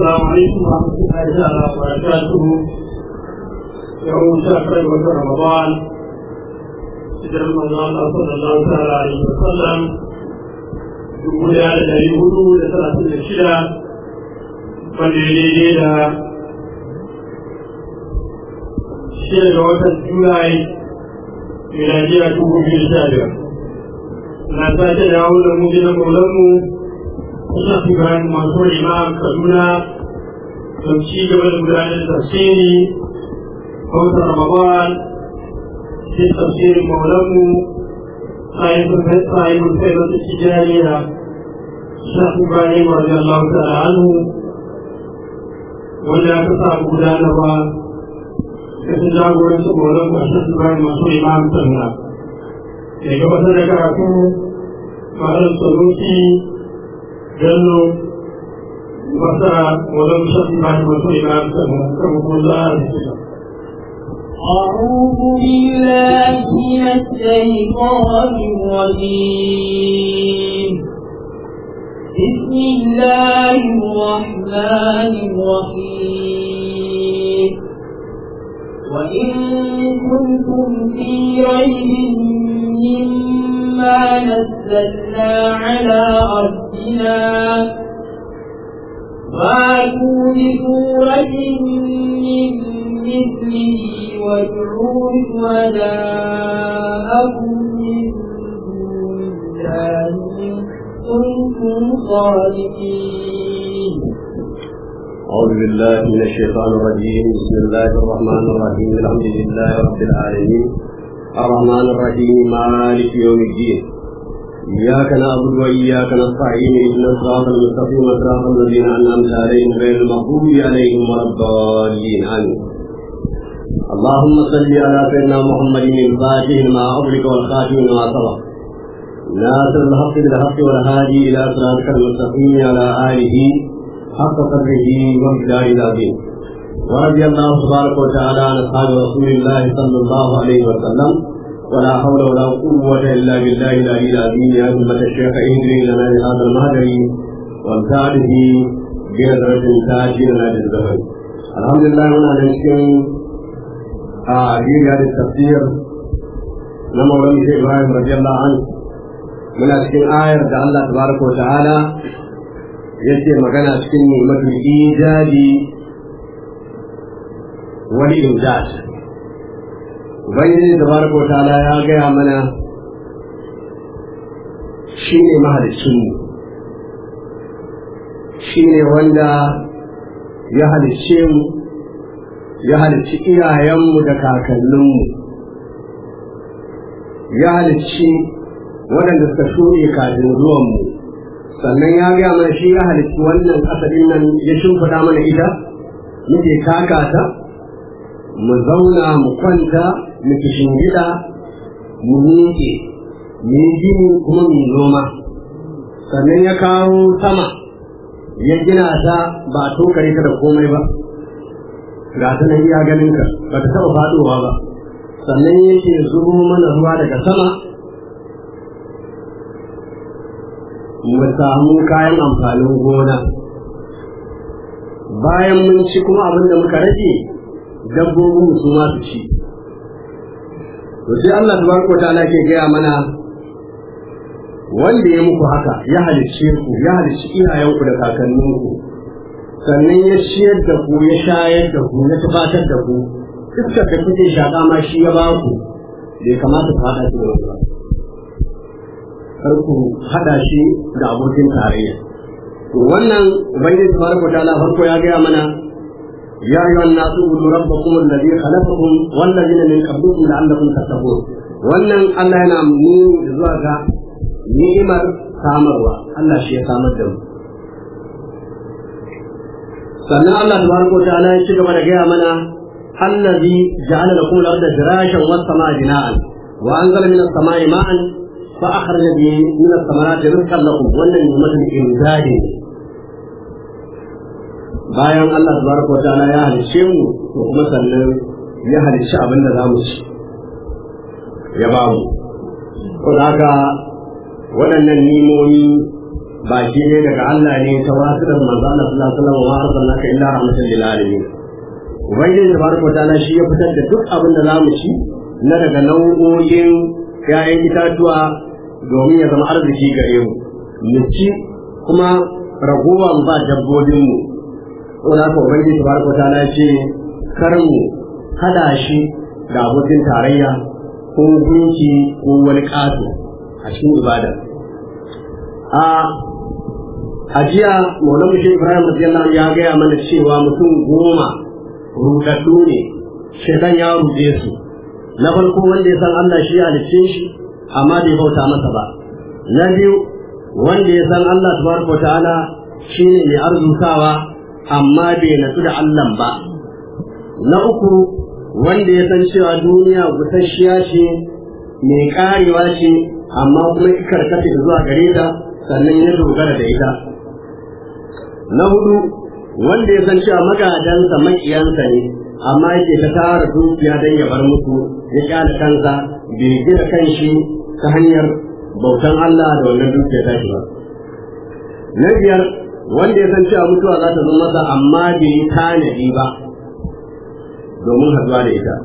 السلام عليكم ورحمة الله تعالى وبركاته يوم شهر رمضان سيدنا رمضان صلى الله تعالى عليه وسلم dubu daya da dari hudu da talatin da shida wanda ya daidai da shida ga watan julai miladiya dubu biyu da sha biyar na sake dawo da mu gidan maulanmu Musa Ibrahim masu imam Kaduna don ci gaba da gudanar da tafsiri wata Ramadan sai tafsirin maulanmu sahibin sahibin faibin tijariya Musa Ibrahim radiyallahu ta'ala anhu wanda aka samu gudanarwa da su jagoranci maulanmu Musa Ibrahim masu imam Kaduna. Da gabatar da karatu Malam Sanusi جنوا وسعى ولم شك بعد وسيلة كما الله أعوذ بالله من الشيطان الرجيم بسم الله الرحمن الرحيم وإن كنتم في ريب مما نزلنا على ربنا فاتوا بسورة من مثله وادعوا شهداءكم من دون الله إن كنتم صادقين أعوذ بالله من الشيطان الرجيم بسم الله الرحمن الرحيم الحمد لله رب العالمين الرحمن الرحيم مالك يوم الدين إياك نعبد وإياك نستعين اهدنا الصراط المستقيم صراط الذين أنعمت عليهم غير المغضوب عليهم ولا الضالين آمين اللهم صل على سيدنا محمد الفاتح لما أغلق والخاتم لما سبق ناصر الحق بالحق والهادي إلى صراطك المستقيم على آله حق قدره وامتداد العظيم ورضي الله تبارك وتعالى عن اصحاب رسول الله صلى الله عليه وسلم ولا حول ولا قوة إلا بالله العلي العظيم يا أمة الشيخ اهدني لنا هذا المهدي وامتعده بنظرة تاج لنا للزمن الحمد لله هنا نمسكن أعجيب هذا التفسير نمو لم إبراهيم رضي الله عنه من أسكن آية الله تبارك وتعالى yake magana cikin ni'matul ijadi wani imdad ubangiji tabaraka wa ta'ala ya gaya mana shi ne mahalicin shi ne wanda ya halicce mu ya halicci iyayenmu da kakanninmu ya halicci waɗanda suka shuɗe kafin zuwanmu sannan ya gaya mana shi ya halitta wannan asalin nan ya shimfiɗa mana ita muke kaka ta mu zauna mu kwanta mu gida mu miƙe mu yi gini kuma mu noma sannan ya kawo sama ya gina ta ba a tokare ta da komai ba ga ta nan iya ganin ka ba ta taɓa faɗowa ba sannan yake zubo mana ruwa daga sama mu samu kayan amfanin gona bayan mun ci kuma abin da muka rage dabbobin su ma su ci to sai Allah tabaraka wa ta'ala ke gaya mana wanda ya muku haka ya halicce ku ya halicci iyayenku da kakanninku sannan ya ciyar da ku ya shayar da ku ya tufatar da ku iskar da kuke shaƙa ma shi ya ba ku bai kamata ku haɗa shi da wani ba kar ku haɗa shi da abokin tarayya to wannan ubangiji tabaraka ta'ala farko ya gaya mana ya ayyuhan nasu ubudu rabbakum alladhi khalaqakum wal ladina min qablikum la'allakum tattaqun wannan Allah yana nuni zuwa ga ni'imar samarwa Allah shi ya samar da mu sannan Allah tabaraka ta'ala ya ci gaba da gaya mana allazi ja'ala lakum al-ardha firashan was samaa bina'an wa anzala minas samaa'i ma'an fa akhraja bihi minas samarati rizqan lakum wannan ni'matul imdadi bayan Allah tabaraka wa ta'ala ya halicce mu to kuma sannan ya halicci abin da zamu ci ya ba mu ko haka waɗannan nimomi baki ne daga Allah ne ta wasu da manzo Allah sallallahu alaihi wasallam wa arsalnaka illa rahmatan lil alamin ubangiji tabaraka ta'ala shi ya fitar da duk abin da zamu ci na daga nau'o'in ƴaƴan itatuwa domin ya zama arziki gare mu mu ci kuma ragowar ba dabbobin mu saboda haka ubangiji tabaraka ta'ala ce kar mu hada shi da abokin tarayya ko gunki ko wani ƙato a cikin ibada a ajiya maulan mushe ibrahim radiyallahu ya gaya mana cewa mutum goma rudaddu ne shaitan ya rude su na farko wanda ya san Allah shi ya halicce shi amma bai bauta masa ba na biyu wanda ya san Allah tabaraka wa ta'ala shine mai arzutawa amma bai natsu da Allah ba na uku wanda ya san cewa duniya gusasshiya ce mai karewa ce amma kuma karkata zuwa gare ta sannan ya dogara da ita na hudu wanda ya san cewa magadansa makiyansa ne amma yake ta tara dukiya don ya bar musu ya kyale kansa bai gina kanshi ta hanyar bautan Allah da wannan dukiya ta shi ba na biyar wanda ya san cewa mutuwa za ta zo masa amma bai yi tanadi ba domin haduwa da ita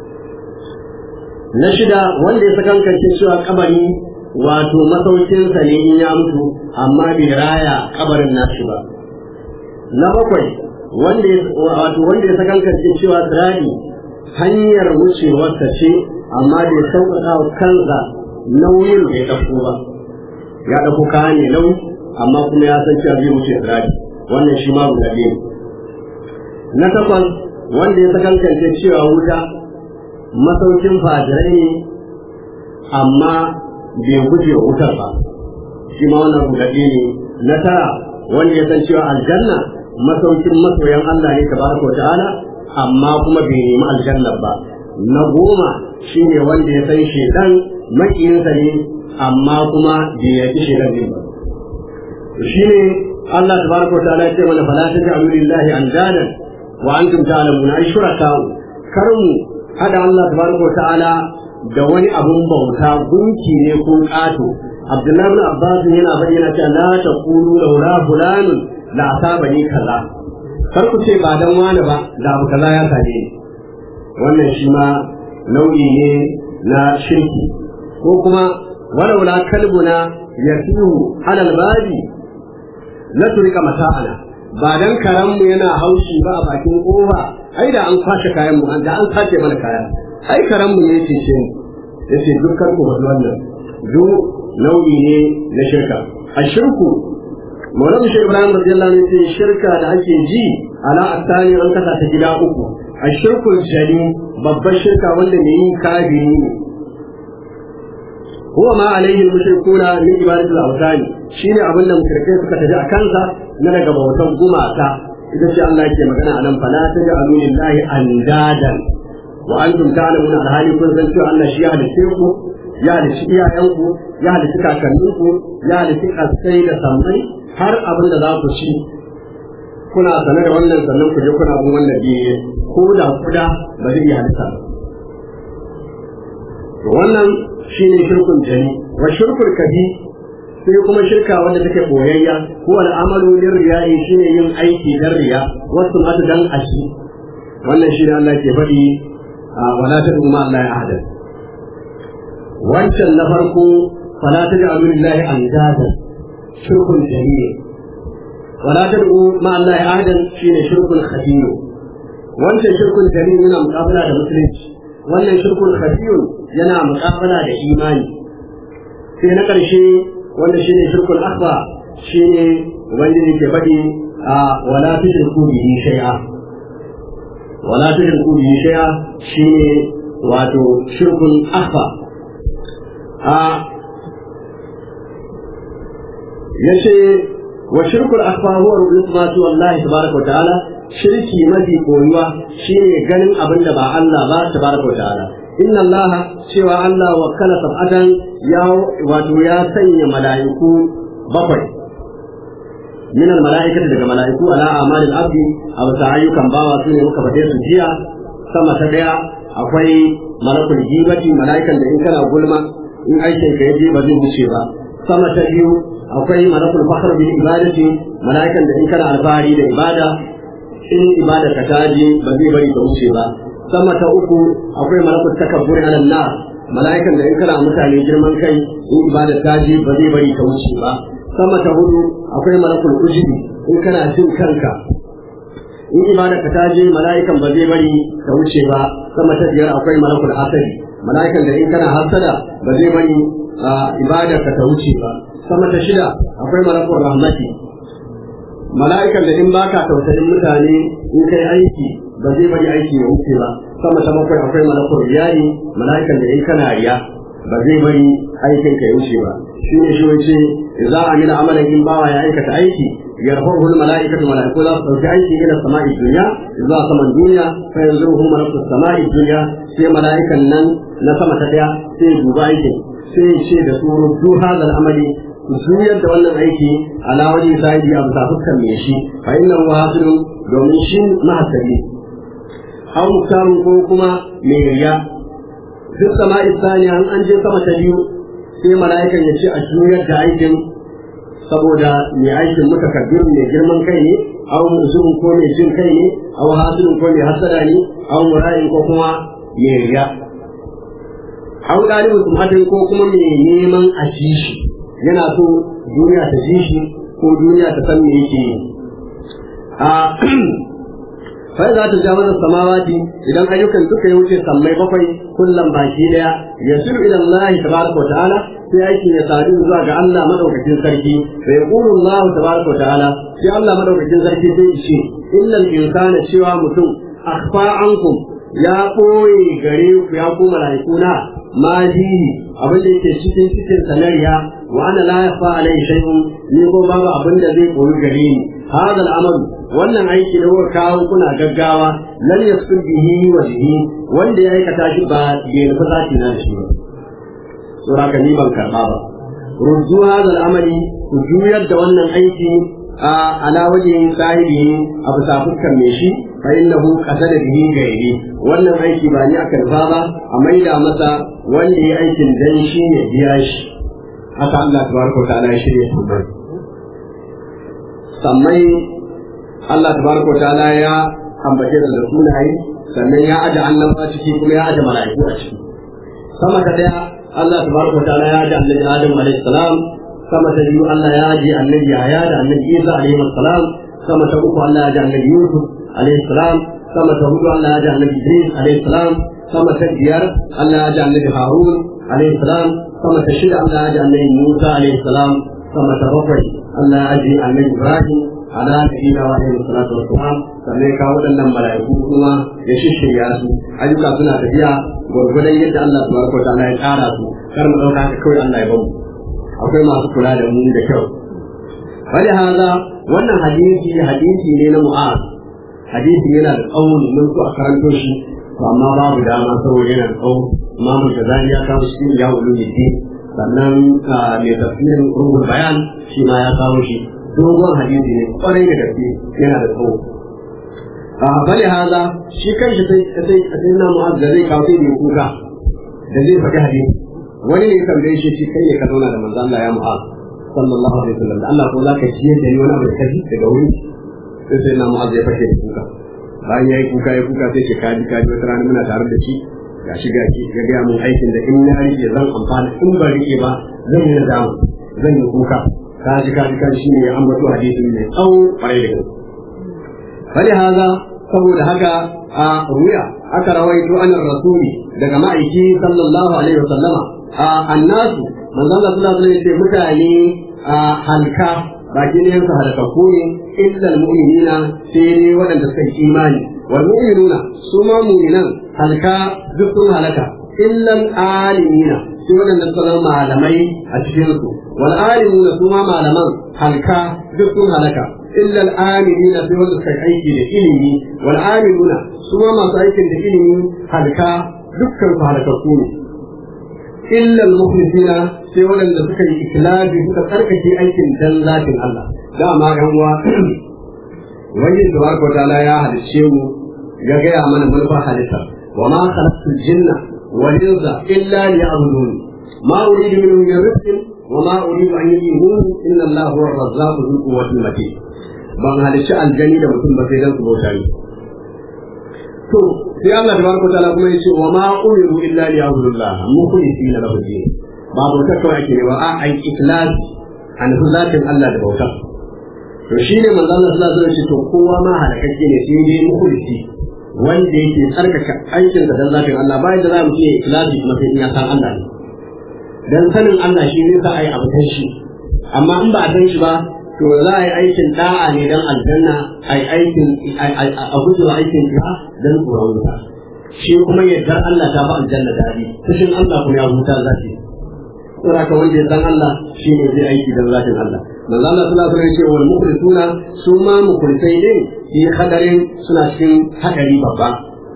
na shida wanda ya sakankance cewa kabari wato masaukinsa ne in ya mutu amma bai raya kabarin nashi ba na bakwai wanda ya wato wanda ya sakankance cewa tsirani hanyar wucewarsa ce amma bai sauƙaƙa wa kansa nauyin da ya ɗauko ba ya ɗauko kaya ne nauyi amma kuma ya san cewa zai wuce tsirani wannan shi ma guda biyu na takwas wanda ya sakankance cewa wuta masaukin fajirai ne amma bai guje wa wutar ba shi ma wannan gudaɗe ne na tara wanda ya san cewa aljanna masaukin masoyan Allah ne tabaraka wa ta'ala amma kuma bai nemi aljanna ba na goma shine wanda ya san shedan makiyinsa ne amma kuma bai yaki shedan din ba shine Allah tabaraka wa ta'ala ya ce mana fala taj'alu lillahi andadan wa antum ta'lamuna ay shuraka kar mu hada Allah tabaraka wa ta'ala da wani abun bauta gunki ne ko ƙato Abdullahi bin Abbas yana bayyana cewa la taqulu laula fulanun la asabani kaza kar ku ce ba dan wani ba da abu kaza ya same ni wannan shi ma nau'i ne na shirki ko kuma walaula kalbuna yasihu alal babi la turika mata'ana ba dan karanmu yana haushi ba a bakin kofa ai da an kwashe kayan mu da an sace mana kaya ai karan mu ne ce ce ya ce dukkan ku wani wannan duk nau'i ne na shirka a shirku Maulana Shi Ibrahim radiyallahu anhu ce shirka da ake ji ala asani an kasa ta gida uku a shirkul jali babbar shirka wanda mai yin kafiri ne huwa ma alaihi mushrikuna min ibadatul awtani shine abin da mushrikai suka tafi a kansa na daga bautan gumaka ita ce Allah yake magana a nan fala taj'alu lillahi andadan wa antum ta'lamuna alhali kun san cewa Allah shi ya halice ku ya halice iyayenku ya halice kakanninku ya halice kasai da sammai har abin da za ku ci kuna sane da wannan sannan ku je kuna bin wannan biye ko da kuda ba zai iya halitta ba wannan shine shirkun jani wa shirkul kabi sai kuma shirka wanda take boyayya ko al'amalu lin riya'i shine yin aiki dan riya wasu mata dan ashi wannan shine Allah ke faɗi wala tad'u ma Allah ahada wancan na farko fala taj'alu lillahi andada shirkun jami'i wala tad'u ma Allah ahada shine shirkun khabir wancan shirkun jami'i yana muqabala da musulunci wannan shirkun khabir yana muqabala da imani sai na ƙarshe wanda shine shirkul akbar shine ubangiji ke faɗi a wala tushriku bihi shay'a wala tushriku bihi shay'a shine wato shirkul akbar a yace wa shirkul akbar huwa ru'yatu Allah tabaraka wa ta'ala shirki mafi koyuwa shine ganin abin da ba Allah ba tabaraka wa ta'ala inna Allah cewa Allah wakala sab'atan ya wato ya sanya mala'iku bakwai min al mala'ikati daga mala'iku ala amalil abdi a wata ayyukan bawa su ne muka fade su jiya sama ta daya akwai malakul gibati mala'ikan da in kana gulma in aikin ka yaje ba zai wuce ba sama ta biyu akwai malakul fakhr bil ibadati malaikan da in kana alfahari da ibada in ibada ka taji ba zai bari ka wuce ba sama ta uku akwai malakul takabbur ala nas malaikan da in kana mutane girman kai in ibada taji ba zai bari ka wuce ba sama ta hudu akwai malakul ujubi in kana jin kanka in ibada ka taji malaikan ba zai bari ka wuce ba sama ta biyar akwai malakul asari malaikan da in kana hasada ba zai bari ibada ka ta wuce ba sama ta shida akwai malakul rahmati mala'ikan da in baka tausayin mutane in kai aiki ba zai bari aiki ya wuce ba sama ta bakwai akwai malakul riyani mala'ikan da in kana riya ba zai bari aikin ka ya wuce ba shi ne shi wace za a mina amalan in bawa ya aikata aiki yarfahu mala'ikatu mala'iku za su dauki aiki ila sama'i dunya zuwa saman duniya fa yanzuruhu malakul sama'i dunya sai mala'ikan nan na sama ta daya sai duba aikin sai ce da su rudu hadal amali juyar da wannan aiki ala wajen sahibi a bisa fuskar mai shi fa inna huwa hasilun domin shi mahasabi aw muktarun ko kuma mai riya duk sama isaniya an an je sama ta biyu sai mala'ikan ya ce a juyar da aikin saboda mai aikin mutakabbir mai girman kai ne aw musulun ko mai jin kai ne aw hasilun ko mai hasada ne aw mura'in ko kuma mai riya aw dalibin tumatin ko kuma mai neman a ci shi yana so duniya ta ji shi ko duniya ta san me yake yi a fa za ta ja mana samawati idan ayyukan duka ya wuce sammai bakwai kullum baki daya yasiru ila Allah tabaraka wa ta'ala sai aikin ya sadu zuwa ga Allah madaukakin sarki fa yaqulu Allah tabaraka wa ta'ala sai Allah madaukakin sarki sai ce illal insana cewa mutum akhfa ankum ya koyi gare ku ya ku malaikuna ma fihi abin da yake cikin cikin sanariya wa ana la yafa alai shay'un ni ko babu abin da zai koyi gare ni hada al'amal wannan aiki da kuka kawo kuna gaggawa lan yasqul bihi wa bihi wanda ya aikata shi ba bai nufi zaki na shi ba sura ka ni ban karba ba ruddu hada al'amali ku juyar da wannan aiki a ala wajen sahibi a bisa fuskar mai shi fa innahu qasada bihi gairi wannan aiki ba ni aka rufa ba a maida masa wanda ya aikin dan shi ne biya shi haka Allah tabaraka ta'ala ya shirya su bai sammai Allah tabaraka ta'ala ya ambace da sunaye sannan ya aje annaba ciki kuma ya aje mala'iku a ciki sama ta daya Allah tabaraka ta'ala ya aje annabi Adam alaihi salam sama ta biyu Allah ya aje annabi Yahya da annabi Isa alaihi salam sama ta uku Allah ya aje annabi Yusuf alaihi salam sama ta hudu Allah ya ji annabi Idris alaihi salam sama ta biyar Allah ya ji annabi Harun alaihi salam sama ta shida Allah ya ji annabi Musa alaihi salam sama ta bakwai Allah ya ji annabi Ibrahim ala nabiyina wa alaihi salatu wa salam sannan ka waɗannan mala'iku kuma ya shishirya su ayyuka suna tafiya gwargwadon yadda Allah tabaraka wa ta'ala ya tsara su kar mu dauka haka kawai Allah ya bamu akwai masu kula da mu da kyau wani haza wannan hadisi hadisi ne na mu'az hadisi yana da tsawo mun so a karanto shi to amma babu dama saboda yana da tsawo imamu shazali ya kawo shi ya wulu ne sannan mai tafsirin ruhul bayan shi ma ya kawo shi dogon hadisi ne kwarai da gaske yana da tsawo a bali haza shi kanshi sai sai sai na mu'az da zai kawo sai da kuka da zai faɗi hadisi wani ne tambaye shi shi kai ne ka zauna da manzo Allah ya mu'az sallallahu alaihi wasallam Allah ko zaka ciyar da ni wani abu da kaji daga wuri sai sai na mu'az ya fashe da kuka bayan ya yi kuka ya kuka sai ke kaji kaji wata rana muna tare da shi ga shi ga shi ga gaya mun aikin da in na rike zan amfana in ba rike ba zan yi nadama zan yi kuka kaji kaji kaji shi ne ya ambato hadisin mai tsawo kwarai da gaske fali haza saboda haka a ruya aka rawaito an rasuli daga ma'aiki sallallahu alaihi wasallama a annasu manzon Allah sallallahu alaihi wasallam mutane a halka baki ne yansu halakakku ne illal mu'minina sai ne waɗanda suka yi imani wal mu'minuna su ma mu'minan halka duk sun halaka illal alimina sai waɗanda suka zama malamai a cikin su wal alimuna su ma malaman halka duk sun halaka illal amilina sai wanda suka yi aiki da ilimi wal amiluna su ma masu aikin da ilimi halka dukkan su halakakku ne illa al-mukhlisina sai waɗanda suka yi ikhlasi suka tsarkake aikin dan zatin Allah dama yan uwa wani tabaraka ta'ala ya halicce mu ya gaya mana manufar halitta wa ma khalaqtul jinna wal insa illa liya'budun ma uridu minhum min rizqin wa ma uridu an yu'minu inna allaha huwa ar-razzaqu dhul quwwati matin ban halicci aljani da mutum ba sai dan su bauta ni to sai Allah tabaraka wa ta'ala kuma yace wa ma umiru illa liya'budullah mukhlisina lahu din ba bauta kawai ake ba a ai ikhlas an zatin Allah da bauta to shine manzo Allah sallallahu alaihi wasallam to kowa ma halakakke ne sai dai mukhlisi wanda yake tsarkaka aikin da dan zatin Allah bayan da za mu ce ikhlasi kuma sai in ya san Allah ne dan sanin Allah shi ne za a yi abu shi amma in ba a san shi ba to za a yi aikin da'a ne dan aljanna a yi aikin a gujewa aikin ya dan tsoron wuta shi kuma yardar Allah ta fi aljanna dadi fushin Allah kuma ya huta zaki saboda ka wanda ya san Allah shi ne zai aiki dan zatin Allah manzo Allah sallallahu alaihi wasallam ya ce wal mukhlisuna su ma mukhlisai ne fi hadarin suna cikin hadari babba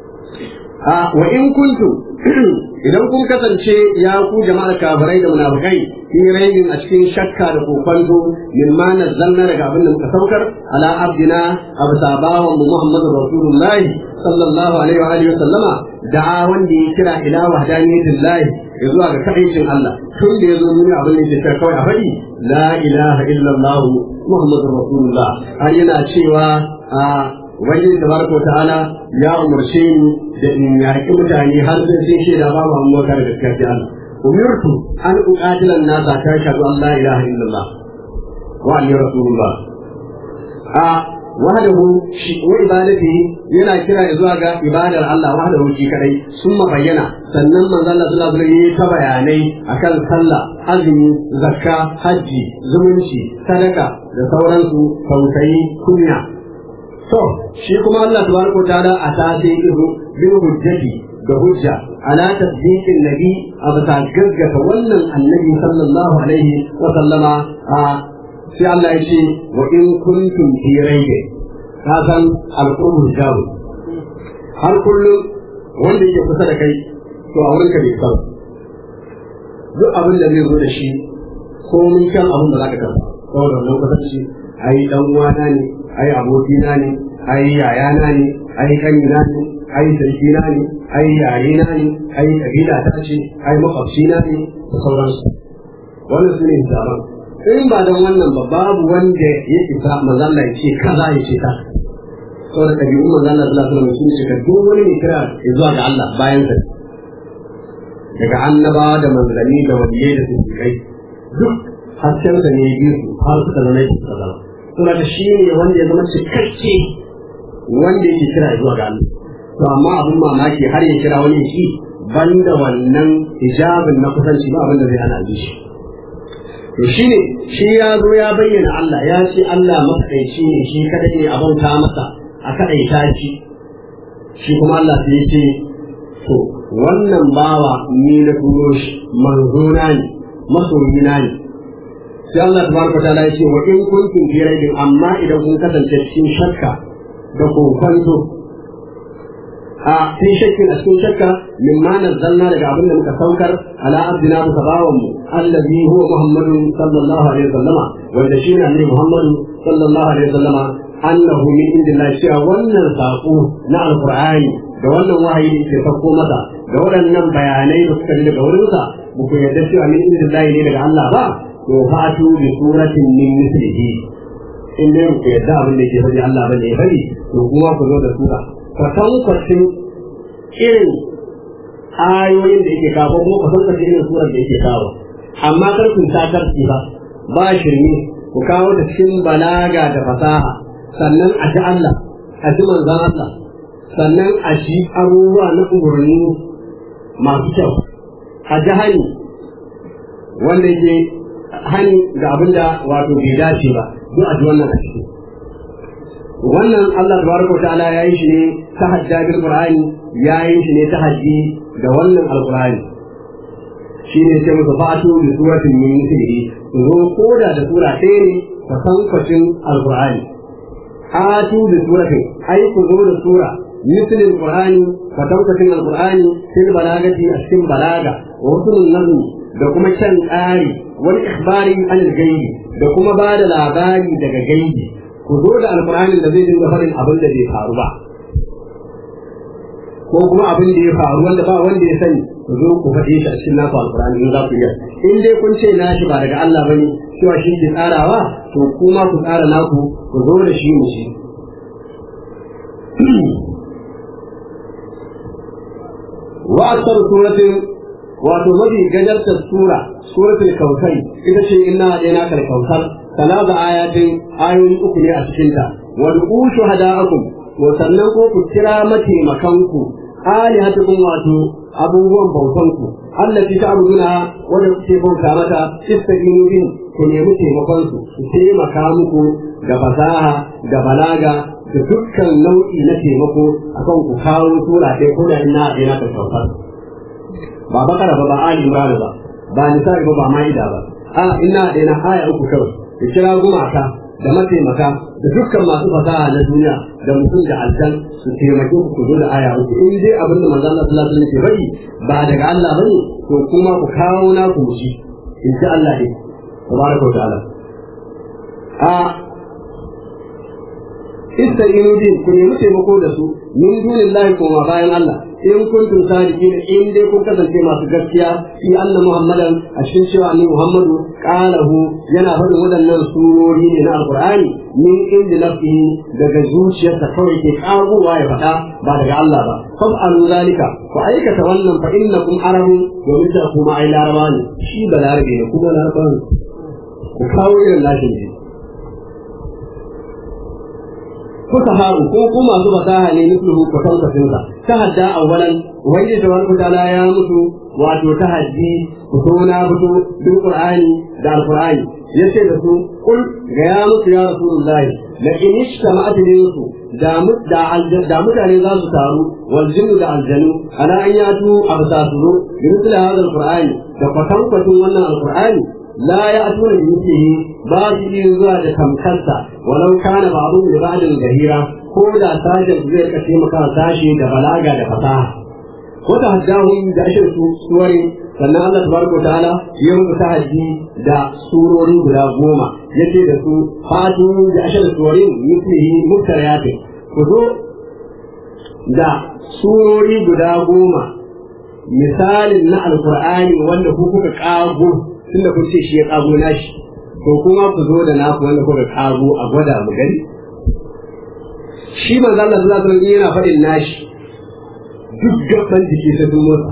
a wa in kuntum idan kun kasance ya ku jama'ar kafirai da munafikai fi raibin a cikin shakka da kokonto min ma nazzalna daga abin da muka saukar ala abdina abu sabawan mu muhammadu rasulullahi sallallahu alaihi wa alihi wa sallama da'a wanda ya kira ila wahdaniyyatillahi ya zuwa ga kaɗaicin Allah tun da ya zo nuna abin da ke kawai a faɗi la ilaha illallah muhammadu rasulullah har yana cewa a ubangiji tabaraka wa ta'ala ya umarce ni da in yaƙi mutane har sai sun shaida ba mu amma kare gaskiya sai Allah umirtu an uqatila an-nasa ta shahadu an la ilaha illallah wa anni rasulullah a wahdahu shi wa ibadati yana kira zuwa ga ibadar Allah wahdahu shi kadai sun bayyana sannan manzo Allah sallallahu alaihi wasallam ta bayanai akan sallah azumi zakka haji zumunci sadaka da sauransu tausayi kunya to shi kuma Allah tabaraka wa ta'ala a ta sai ihu bil hujjati da hujja ala tasdiqin nabi a bisa gaggata wannan annabi sallallahu alaihi wa sallama a sai Allah ya ce wa in kuntum fi raibi ka san al'ummu jabu har kullum wanda yake kusa da kai to a wurinka bai san duk abin da zai zo da shi ko mun kan abin da zaka karba saboda wannan kusanci ai dan uwana ne ai abokina ne ai yayana ne ai kanina ne ai sarkina ne ai yarena ne ai kabila ta ce ai makwabcina ne da sauransu wannan su ne hisaban in ba don wannan ba babu wanda ya isa mazalla ya ce kaza ya ce ta saboda ɗabi'un mazalla sallallahu alaihi wasallam sun ce duk wani ne kira ya zuwa ga Allah bayan sa daga annabawa da manzanni da waliyai da siddiqai duk hasken sa ne biyu har suka zama yake kaza saboda shi ne wanda ya zama cikakke wanda yake kira ya zuwa ga Allah to amma abin mamaki har ya kira wani shi banda wannan hijabin na kusanci ba abin da zai hana shi to shi ne shi ya zo ya bayyana Allah ya ce Allah mafaɗaici ne shi kadai ne abin ta masa a kaɗaita shi shi kuma Allah sai ya ce to wannan bawa ni na turo shi manzona ne masoyina ne sai Allah tabaraka ta'ala ya ce wa in kuntum fi raibin amma idan kun kasance cikin shakka da kokonto a fi shakkin a cikin shakka min ma nazzalna daga abin da muka saukar ala abdina muka bawan mu allazi huwa muhammadu sallallahu alaihi wasallama wanda shi ne annabi muhammadu sallallahu alaihi wasallama annahu min indillah cewa wannan sako na alqur'ani da wannan wahayi da ke sauko masa da waɗannan bayanai da suka daga wurinsa ba ku yarda cewa min indillah ne daga Allah ba to fatu bi suratin min mislihi in dai ku yarda abin da ke faɗi Allah bane ya faɗi to kuma ku zo da sura kwatankwacin irin ayoyin da yake kawo kuma kwatankwacin irin surar da yake kawo amma kar ku sakarci ba ba shirme ku kawo da cikin balaga da fasaha sannan a ji Allah a ji manzan Allah sannan a ji abubuwa na umarni masu kyau a ji hani wanda yake hani ga abin da wato bai dace ba duk a ji wannan a ciki wannan Allah tabaraka ta'ala ya yi shi ne ta hajjabin Qur'ani ya yi shi ne ta hajji da wannan alqur'ani shi ne ce musu fatu bi suratin min mithlihi zo koda da sura ɗaya ne ka san kwacin alqur'ani atu bi suratin ai ku zo da sura mithlil qur'ani ka san kwacin alqur'ani fil balagati a cikin balaga wa husnul nazm da kuma kyan tsari wal ikhbari anil gaibi da kuma ba da labari daga gaibi ku zo da alƙur'anin da zai dinga faɗin abin da bai faru ba ko kuma abin da ya faru wanda ba wanda ya sani ku zo ku faɗe shi a cikin naku alqur'ani in za ku iya in dai kun ce nashi ba daga Allah bane cewa shi ke tsarawa to kuma ku tsara naku ku zo da shi mu shi wa akthar suratin wato mafi gajartar sura suratul kautsar ita ce inna adaina kal kautsar talaba ayatin ayoyi uku ne a cikin ta wa du'u shuhada'akum wa sannan ko ku kira mataimakanku alihatukum wato abubuwan bautanku allati ta'buduna wanda kuke bauta mata istaqinu bin ku nemi taimakon su su taimaka muku da fasaha da balaga da dukkan nau'i na taimako akan ku kawo sura ɗaya ko da ina adaina kal kautsar ba bakara ba ba ali imran ba ba nisa'i ba ba ma'ida ba a ina da na aya uku kawai da kira gumaka da mataimaka da dukkan masu fasaha na duniya da mutum da aljan su taimake ku ku zo da aya uku in dai abin da manzo Allah sallallahu alaihi wasallam ke bari ba daga Allah bane to kuma ku kawo na ku shi in ji Allah ne tabaraka wa ta'ala a ista'inu din ku nemi taimako da su min dunillahi kuma bayan Allah in kuntum sadiqin in dai kun kasance masu gaskiya fi anna muhammadan a cikin cewa annabi muhammadu qalahu yana faɗin waɗannan surori ne na alqur'ani min inda nafsihi daga zuciyarsa kawai ke kagowa ya faɗa ba daga Allah ba fa'alu zalika ku aikata wannan fa innakum arabun domin da kuma ai laraba ne shi balarabe ne kuma laraba ne ku kawo irin lashin ne fusaharu ko ko masu fasaha ne misluhu ko tantasin sa tahadda awwalan wanda tabaraka taala ya mutu wato tahaddi fito na fito bil qur'ani da alqur'ani yace da su kul ga ya mutu ya rasulullahi la in ishtama'at su da da mutane za su taru wal jinnu da aljanu ala an yatu abtasu bi mithli hadha alqur'ani da kwatankwacin wannan alqur'ani لا يأتون بمثله باقي zuwa da tamkarsa walau kana ba'du li ba'din gahira ko da sajin zai kace maka sashi da balaga da fasaha ko da haddahum da ashir su suwari sannan Allah tabaraka ta'ala ya muku tahaddi da surori guda goma yace da su fatu da ashir suwarin mithlihi muftariyat ku zo da surori guda goma misalin na alqur'ani wanda ku kuka kago tunda kun ce shi ya kago nashi to kuma ku zo da naku wanda kuka kago a gwada mu gani shi manzo Allah sallallahu alaihi wasallam yana faɗin nashi duk gaban jiki sai sun motsa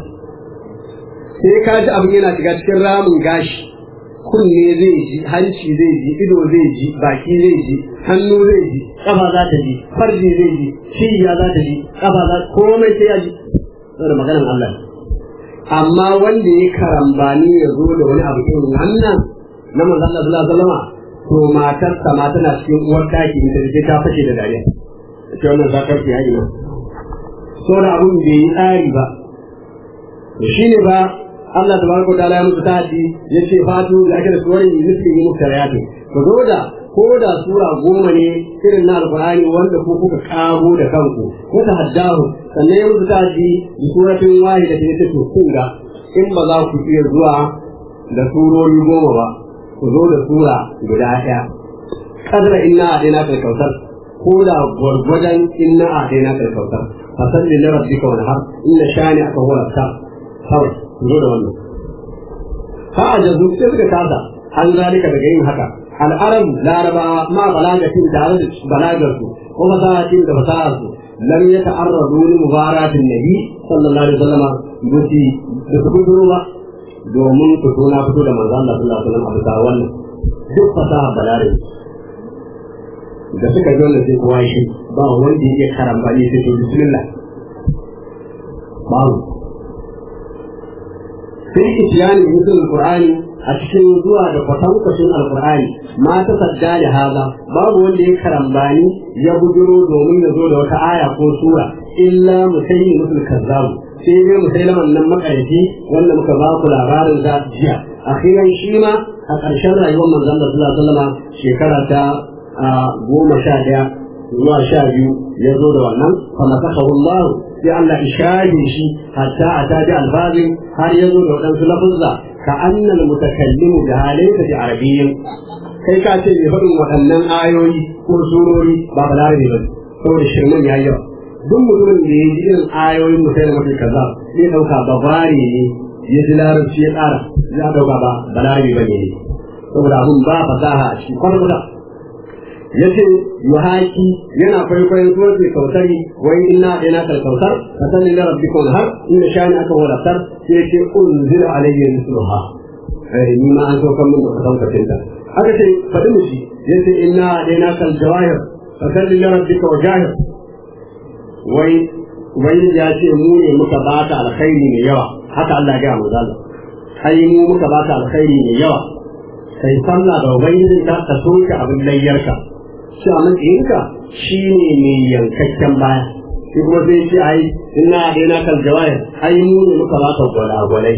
sai ka ji abin yana shiga cikin ramin gashi kunne zai ji hanci zai ji ido zai ji baki zai ji hannu zai ji kafa za ta ji farji zai ji ciya za ta ji kafa za komai sai ya ji saboda maganar Allah amma wanda ya karambani ya zo da wani abu irin wannan na manzon Allah sallallahu alaihi wasallam to matar sa ma tana cikin uwar daki da take ta fashe da dariya ce wannan zakar ki yayi na so da abun bai yi tsari ba to shine ba Allah tabaraka ta'ala ya musu tahaddi yace fatu da ake da suwarin misli muftariyatu ku zo da ko da sura goma ne irin na alkur'ani wanda ko kuka kago da kanku ko ta haddahu sannan ya musu taji da suratin wahi da take to kun ga in ba za ku iya zuwa da surori goma ba ku zo da sura guda ɗaya kadra inna adaina kal kautsar ko da gwargwadon inna adaina kal kautsar fasalli li rabbika wanhar inna shani aka huwa ta kawai ku zo da wannan fa ajazu sai suka kasa an zalika daga yin haka العرب لا ربا ما بلاغة تعرض بلاغة وفصاحة فصاحة لم يتعرضوا لمباراة النبي صلى الله عليه وسلم بسي بسكتوا domin fito na fito da manzo Allah sallallahu alaihi wasallam a bisa wannan duk fasaha balare da suka zo sai kowa shi ba wanda yake karambani sai to bismillah babu sai itiyani musul qur'ani a cikin zuwa da kwatankwacin alkur'ani ma ta sadda da haza babu wanda ya karambani ya bujuro domin ya zo da wata aya ko sura illa musayi musul kazzabu sai dai musailaman nan makarifi wanda muka ba ku labarin da jiya akhiran shi ma a ƙarshen rayuwar manzon Allah sallallahu alaihi wasallam shekara ta goma sha ɗaya zuwa sha biyu ya zo da wannan fa masakahu Allah sai Allah ishaje shi hatta a taji albazin har ya zo da waɗansu lafuzza ka annal mutakallimu da halaita da arabiyyin kai ka ce mai faɗin waɗannan ayoyi ko surori ba balarabe ba saboda shirman yayi yawa duk mutumin da ya ji irin ayoyin mutai da mafi kaza zai dauka babari ne ya ji larabci ya tsara ya dauka ba balarabi ba ne saboda abun ba fasaha a cikin kwalkwala ya ce yuhaki yana kwaikwayon suratul kautari wai inna ina kal kautar ka sani da rabbikun har inda shani aka wadatar sai ya ce unzila alayhi misluha eh ni ma an saukar min da kasan kacinta aka ce faɗi mu shi ya ce inna ina kal jawahir ka sani da rabbika wa jahir wai wai ya ce mu ne muka baka alkhairi mai yawa haka Allah ya ga mu zalla ai mu muka baka alkhairi mai yawa kai sallah da ubangijin ka ka soke abin layyarka shi a matsayinka shi ne mai yankakken baya shi kuma sai shi ai ina da yana kan jawaya ai mu ne muka baka gwalagwalai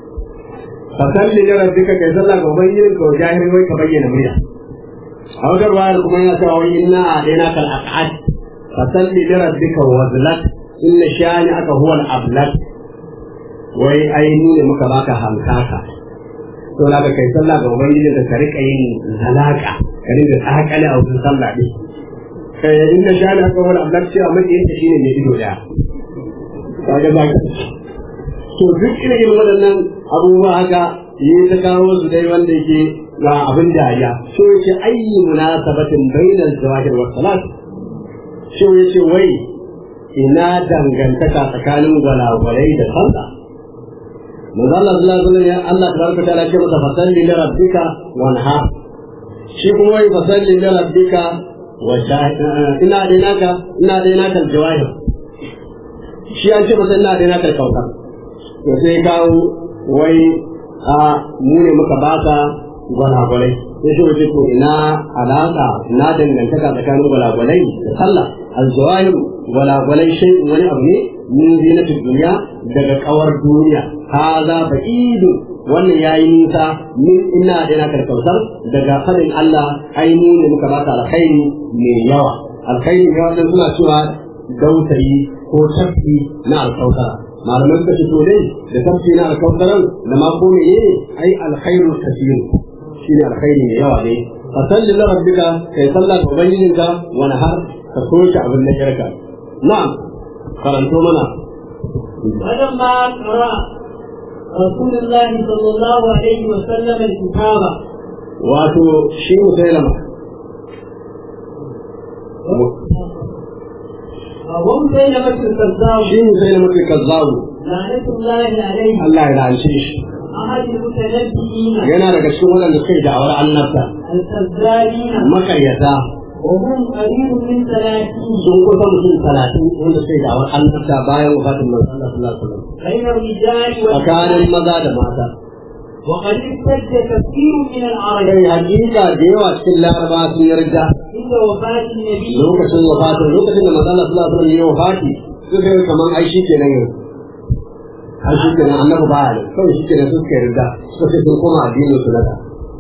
fa salli da rabbika kai sallah ga ubangijin ka jahiri wai ka bayyana murya a wata ruwayar kuma yana cewa wai ina da yana kan aqad fa salli da rabbika wazlat inna shani aka huwa al-ablat wai ai mu ne muka baka hankaka to na kai sallah ga ubangiji da ka rika yin zalaka ka rika tsakale a wurin sallah din kai inda shani aka wani ablar cewa mace yake shine mai ido daya kaga ba ka to duk irin waɗannan abubuwa haka yi ta kawo su dai wanda yake ga abin dariya so yake ayyi munasabatin bainal zawahir wa salat so yace wai ina dangantaka tsakanin gwalagwalai da sallah manzo Allah sallallahu alaihi wasallam Allah tabaraka ta'ala ce masa fasalli li rabbika wanha shi kuma wai fasalli li rabbika wa ina da naka ina da naka jawahir shi an ce masa ina da naka kauka to sai kawo wai a mu ne muka baka gwalagwalai sai shi wace to ina alaka na dangantaka tsakanin gwalagwalai da sallah al-jawahir gwalagwalai shi wani abu ne min zinatul duniya daga kawar duniya haza ba'idu wannan yayi nisa min ina da na karkautar daga fadin Allah aini ne muka baka alkhairi mai yawa alkhairi ne wannan suna cewa dautayi ko tafi na alkautar malaman suka ce to dai da tafi na alkautaran da ma ko ne ai alkhairu kasir shine alkhairi mai yawa ne fasalli li rabbika kai sallah ga ubangijinka wani har ka soke abin da kirka na'am karanto mana ولما قرأ رسول الله صلى الله عليه وسلم الكتاب wato shi musailama ومسيلمة الكذاب shi musailama ke kazzabu لعنة الله عليه Allah ya lance shi أحد المتنبئين yana daga cikin waɗanda suka yi da'awar annabta الكذابين makaryata وهم قليل من ثلاثين sun kusa mutum talatin wanda suka yi da'awar annabta bayan wafatin manzon Allah sallallahu alaihi wasallam بين الرجال tsakanin والنساء maza da mata وقد ارتد كثير من العرب kai hakika da yawa cikin laraba sun yarda عند وفاة النبي lokacin wafatin lokacin da manzon Allah sallallahu alaihi wasallam ya wafati suka yi kamar ai shi kenan yanzu ai shi kenan annabi ba ya kawai shi kenan suka yarda suka ce sun koma addinin su na da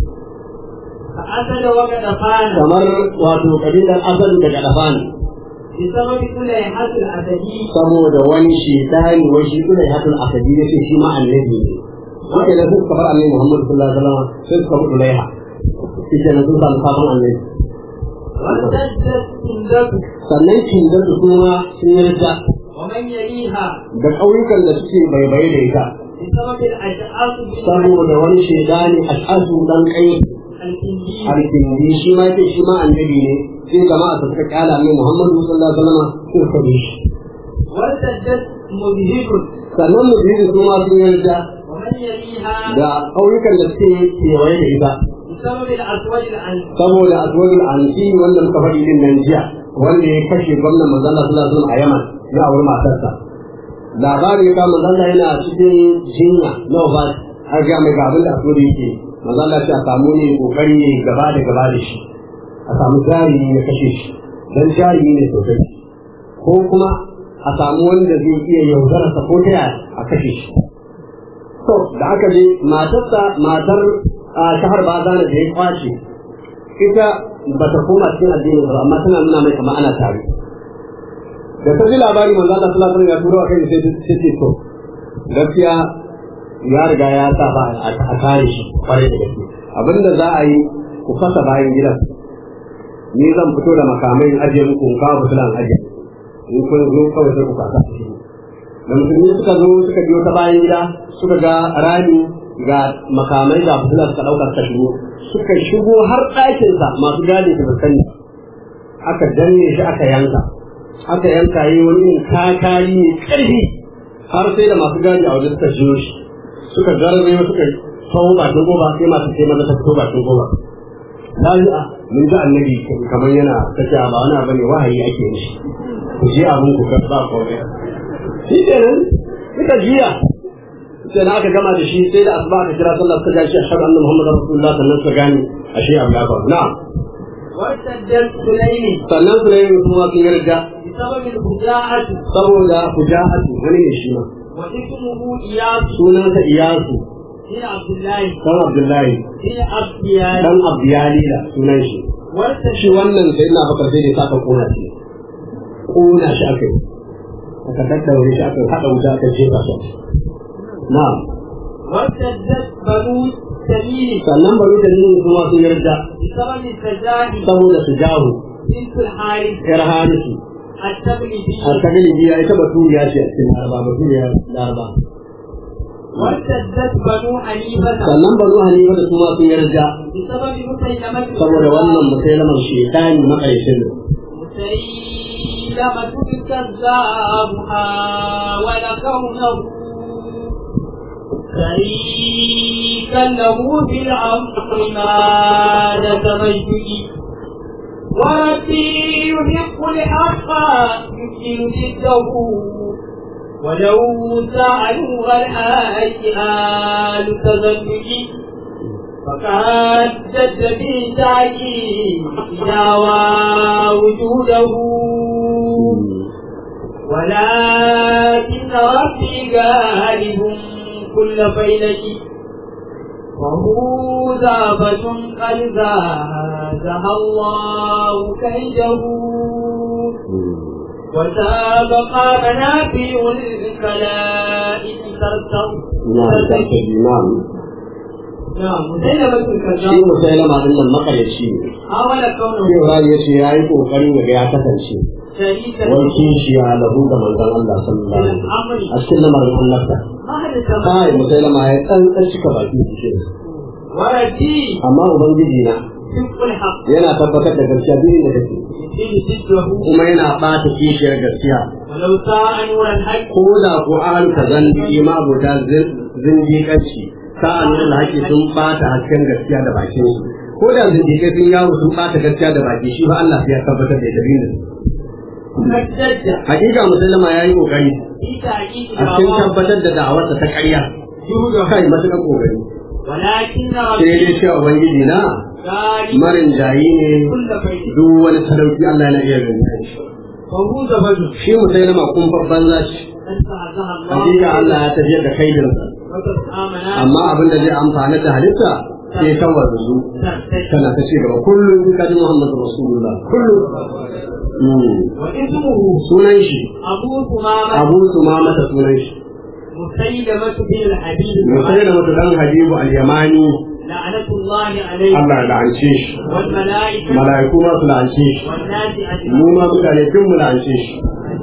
فأسد وكدفان kamar wato kabilar asali daga dafani بسبب كليحة الأسدي saboda wani shedani wai shi kuma ya hatul asadi ya ce shi ma annabi ne wanda da suka bar annabi Muhammad sallallahu alaihi wasallam sai suka bar Ulaiha shi ke nan sun samu sabon annabi وارتدت كندته sannan kindan su kuma sun yarda ومن يليها da ƙauyukan da suke baibaye da ita بسبب الأشعاص saboda wani shedani ash'asu dan kai الكندي alkindi shi ma ce shi ma annabi ne sai jama'a su suka kyala annabi Muhammad sallallahu alaihi wasallam sai suka bi shi وارتدت مذهب sannan mu su ma sun yarda ومن يليها da ƙauyukan da suke kewaye da ita بسبب الأسود العنسي saboda aswadul ansi wanda muka faɗi din nan jiya wanda ya kashe gwamnan manzon Allah sallallahu alaihi wasallam a Yaman ya auri matarsa labarin ya kama manzon Allah yana cikin jinya na wafat har ga mai ga abin da aswad yake manzon Allah ya samu ne kokari ne gaba da gaba da shi a samu jari ya kashe shi dan jari ne sosai ko kuma a samu wanda zai iya yaudararsa ko ta yaya a kashe shi to da aka je matarsa matar a shahar bazana da ya kwace ita ba ta koma cikin addinin ba amma tana nuna mai kamar ana tare da ta ji labari manzo Allah sallallahu alaihi wasallam ya turo a kai sai ta ce to gaskiya ya riga ya sa ba a kare shi kwarai da gaske abinda za a yi ku fasa bayan gidan ni zan fito da makamai in ajiye muku in kawo fulan ajiye in kun zo kawai sai ku kasa da musulmi suka zo suka biyo ta bayan gida suka ga rami ga makamai ga fitila suka ɗauka suka shigo suka shigo har ɗakinsa masu gadi su sani aka danne shi aka yanka aka yanka yi wani irin kakari mai ƙarfi har sai da masu gadi a waje suka shigo shi suka garbe suka kawo bakin goba sai masu sai maza ta fito bakin goba lafiya mun ga annabi kamar yana ta ce ba wani abu ne wahayi ake mishi ku je abin ku kan ba komai shi kenan suka jiya sai na aka gama da shi sai da asuba aka kira sallah suka gashi ashhadu anna muhammadar rasulullah sannan suka gane ashe abu ya faru na'am وارتدت سليم sannan su ne kuma sun yarda بسبب الخداعة saboda huja'atu wani ne shi ma واسمه إياس sunansa iyasu بن عبد الله dan abdullahi بن أبيان dan abdiyalila sunan shi shi وارتدت wannan sai na bakar sai da ya saka kona shi kona shi aka yi aka daddaure shi aka haɗa wuta aka jefa shi na'am وارتدت بنو تميم sannan bari da yin kuma sun yarda بسبب السجاد saboda su jahu بنت الحارث yar harisu التغلبي har ta gani biya ita baturiya ce a cikin laraba baturiya laraba وارتدت بنو حنيفة sannan bari halima da kuma sun yarda بسبب مسيلمة saboda wannan musailamar shekani makarishin مسيلمة الكذاب حاول كونه شريكا له في الأمر ما تمجد وربي يحق الحق يمكن ضده ولو سألوا الحاج آل تزلج فقد جد في تعجيل دعوى وجوده ولكن ربي غالب كل فيلة وهو ذابة قد زادها الله كيده وسابق منافع الخلائق ترتم na'am نعم مزينة shi الكذاب musailama din nan makarici ne حاول كونه sai Ibrahim ya ce ya yi kokari ya ga ya kasance شريكا wai kishiya lahu ga manzon Allah sallallahu alaihi wasallam a cikin lamarin annabta ما حدث kai musailama ya tsantsan cika baki shi ولدي amma ubangiji na صدق الحق yana tabbatar da gaskiya duk inda take يمكن ضده kuma yana bata kishiyar gaskiya ولو ساء نور الحق ko da ko ahal ka zandi ma abota zindiƙanci sa'an nan haƙi sun bata hasken gaskiya da bakin su ko da zindiƙai sun yawo sun bata gaskiya da baki shi ba Allah sai ya tabbatar da ita da قد جد hakika musallama ya yi kokari في تحقيق a cikin دعواه tabbatar da da'awarsa ta ƙarya جوده kai matuƙar kokari ولكن sai ربي dai cewa ubangiji na غالب marin jayi ne كل فيلة duk wani sadauki Allah yana iya gani shi وهو زبد shi musallama kun babban zaci قد فعلها الله hakika Allah ya tafiyar da kaidinsa وتسعى منافع amma abin da zai amfana da halitta sai kan wanzu ترتج tana ta ce gaba kullum in ka ji Muhammadu Rasulullah kullum Mm. واسمه sunan shi أبو ثمامة Abu Sumamata sunan shi مسيلمة بن الحبيب Musai da mutu dan Habibu al-Yamani لعنة الله عليه Allah ya la'ance shi والملائكة mala'iku ma su la'ance shi والناس mu أجمعين ma mutane tun mu la'ance shi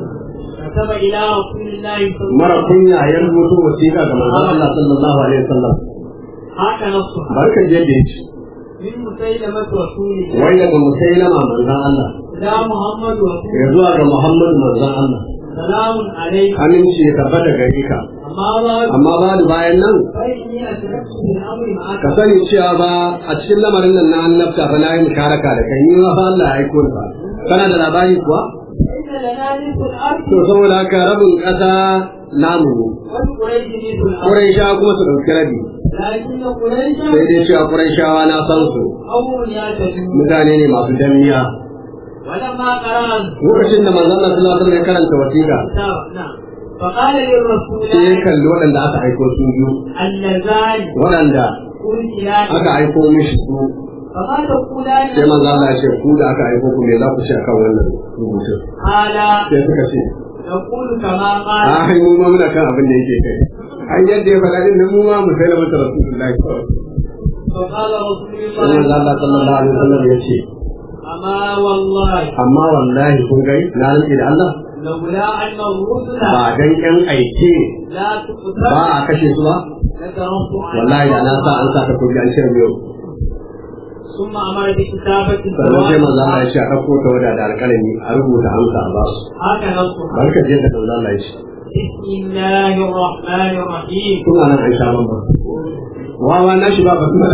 كتب إلى رسول الله صلى الله mara kunya ya rubuto wasiƙa ga manzon Allah sallallahu alaihi wasallam هكا نصها barkan je da yake من مسيلمة رسول الله wai daga Musailama manzon Allah إلى محمد رسول ya zuwa ga Muhammadu manzon Allah سلام عليك aminci ya tabbata gare ka أما بعد amma ba da bayan nan فإني أتركت من أمر معك ka sani cewa ba a cikin lamarin nan na annabta fa na yi musharaka da kai ni ma fa Allah ya aiko ni fa kana da labari kuwa إن لنا نصف الأرض to saboda haka rabin ƙasa namu ne ولقريش نصف الأرض Qurayshawa kuma su ɗauki rabi لكن قريشا sai dai cewa Qurayshawa na san su قوم يعتدون mutane ne masu danniya ولما قرأت lokacin da manzon Allah sallallahu alaihi wasallam ya karanta wasiƙa الكتاب نعم فقال للرسول sai ya kalli waɗanda aka aiko su biyu اللذان waɗanda أرسلان aka aiko mishi su فما تقولان sai manzon Allah ya ce ku da aka aiko ku me za ku ce akan wannan rubutun قال sai suka ce نقول كما a قال hai mu ma muna kan abin da yake kai ai yadda ya faɗa din nan mu ma mu sai da mata rasulullahi فقال رسول sai manzon Allah sallallahu alaihi wasallam ya ce أما والله amma wallahi kun gai na rantsi da Allah لولا أن الرسل ba dan yan aike لا ba تقتل a kashe su ba لتركت wallahi da na sa an sa ta kuji an cire yau ثم أمر بكتابة sannan sai manzo Allah ya الجواب ce a ɗauko ta wada da alƙalami a rubuta amsa a ba su هكذا الصحابة barka je da manzo Allah ya ce بسم الله الرحمن الرحيم tun anan an sha bamba wawa na shi ba ba kuma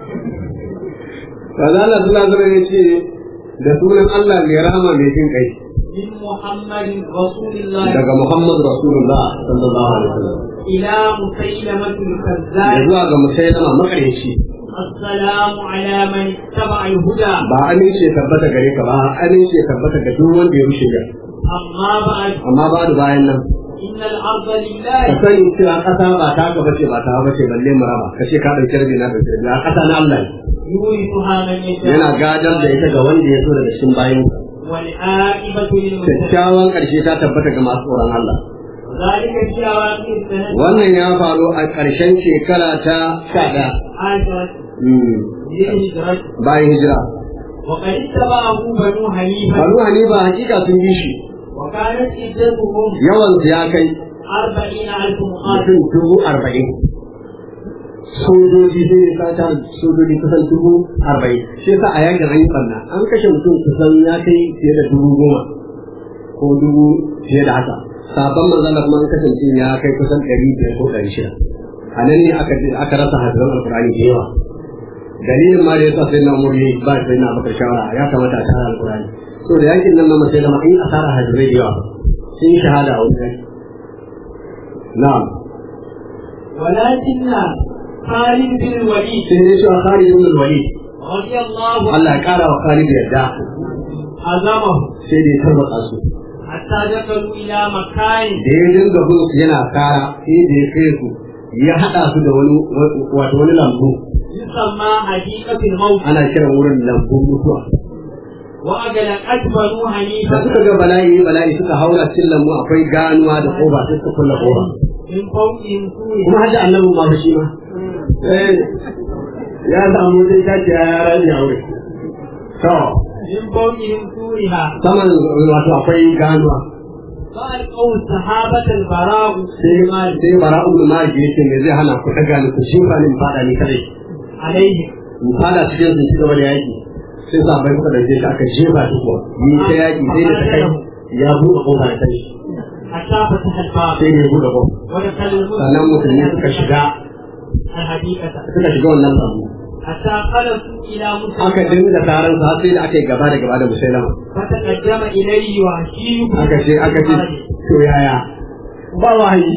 manzo Allah sallallahu alaihi ya ce da sunan Allah mai rama mai jin kai من محمد رسول الله daga Muhammad Rasulullah sallallahu alaihi wasallam إلى مسيلمة ya الكذاب zuwa ga musailama makareci السلام على من اتبع الهدى ba amince ya tabbata gare ka ba amince ya tabbata ga duk wanda ya rushe ga أما بعد amma ba da bayan nan إن الأرض ka لله sani cewa ƙasa ba ta ka bace ba ta bace balle mu raba ka ce ka ɗauki rabi na ɗauki rabi a ƙasa na Allah ne. يورثها من يشاء yana gadar da ita ga wanda ya so daga cikin bayan والعاقبة للمتقين kyakkyawan ƙarshe ta tabbata ga masu tsoron Allah ذلك في أواخر السنة wannan ya faru a ƙarshen shekara ta sha ɗaya عشرة Mm, للهجرة bayan hijira وقد اتبعه بنو حنيفة Banu Hanifa hakika sun bi shi وكانت عدتهم yawan su ya kai أربعين ألف مقاتل mutum dubu arba'in sojoji sai ne sata sojoji kusan dubu arba'in shi yasa a yakin an yi banna an kashe mutum kusan ya kai fiye da dubu goma ko dubu fiye da haka sabon manzala kuma an kashe mutum ya kai kusan ɗari biyar ko ɗari shida a nan ne aka aka rasa hadiran alkur'ani da yawa dalilin ma da yasa sai na umar yayi ba sai na bakar shawara ya kamata a tara alkur'ani so da yakin nan ma sai da ma in asara hadirai da yawa sun yi shahada a wurin na'am ولكن خالد بن الوليد sai dai cewa Khalid ibn al-Walid رضي الله عنه Allah ya kara wa Khalid yadda هزمه sai dai tabbata su حتى دخلوا إلى مكان da ya dinga bin su yana kara sai da ya kai su ya hada su da wani wato wani lambu يسمى حديقة الموت ana kiran wurin lambun mutuwa وأغلقت بنو da حنيفة suka ga bala'i bala'i suka haura cikin lambu akwai ganuwa da koba sai suka kulla koba من فوقهم سور kuma hajji annabin ma fa shi ma eh ya samu sai tashi ya rani a wurin to من فوقهم سورها saman wato akwai ganuwa فألقوا الصحابة البراء sai sai bara'u bin malik yace me zai hana ku daga ni ku shifa ni in fada ni kadai عليهم in fada cikin sun ci gaba da yaki sai sahabbai suka dauke shi aka jefa shi kuwa ni ta yaki sai da ta kai ya buɗe kofa da kai حتى فتح الباب sai da ya buɗe kofa ودخل sannan musulmi suka shiga الحديقة suka shiga wannan lambu حتى خلصوا إلى aka مسلم dinga taron sa har sai da aka yi gaba da gaba da musailama فتقدم إليه وحشي aka ce aka ce to yaya ba wahayi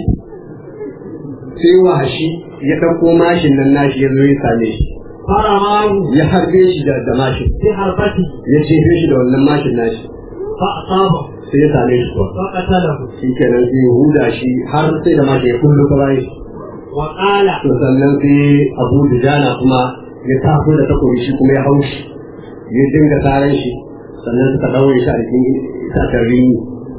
sai wahashi ya ɗauko mashin nan nashi ya zo ya same shi فرماه ya harbe shi da da mashin بحربته ya jefe shi da wannan mashin nashi فأصابه sai ya same shi kuwa فقتله shi kenan sai ya huda shi har sai da mashin ya kullu ta bayan shi وقال to sannan sai abu dujana kuma ya taso da takobi shi kuma ya hau shi ya dinga taran shi sannan suka ɗaure shi a cikin itacen rini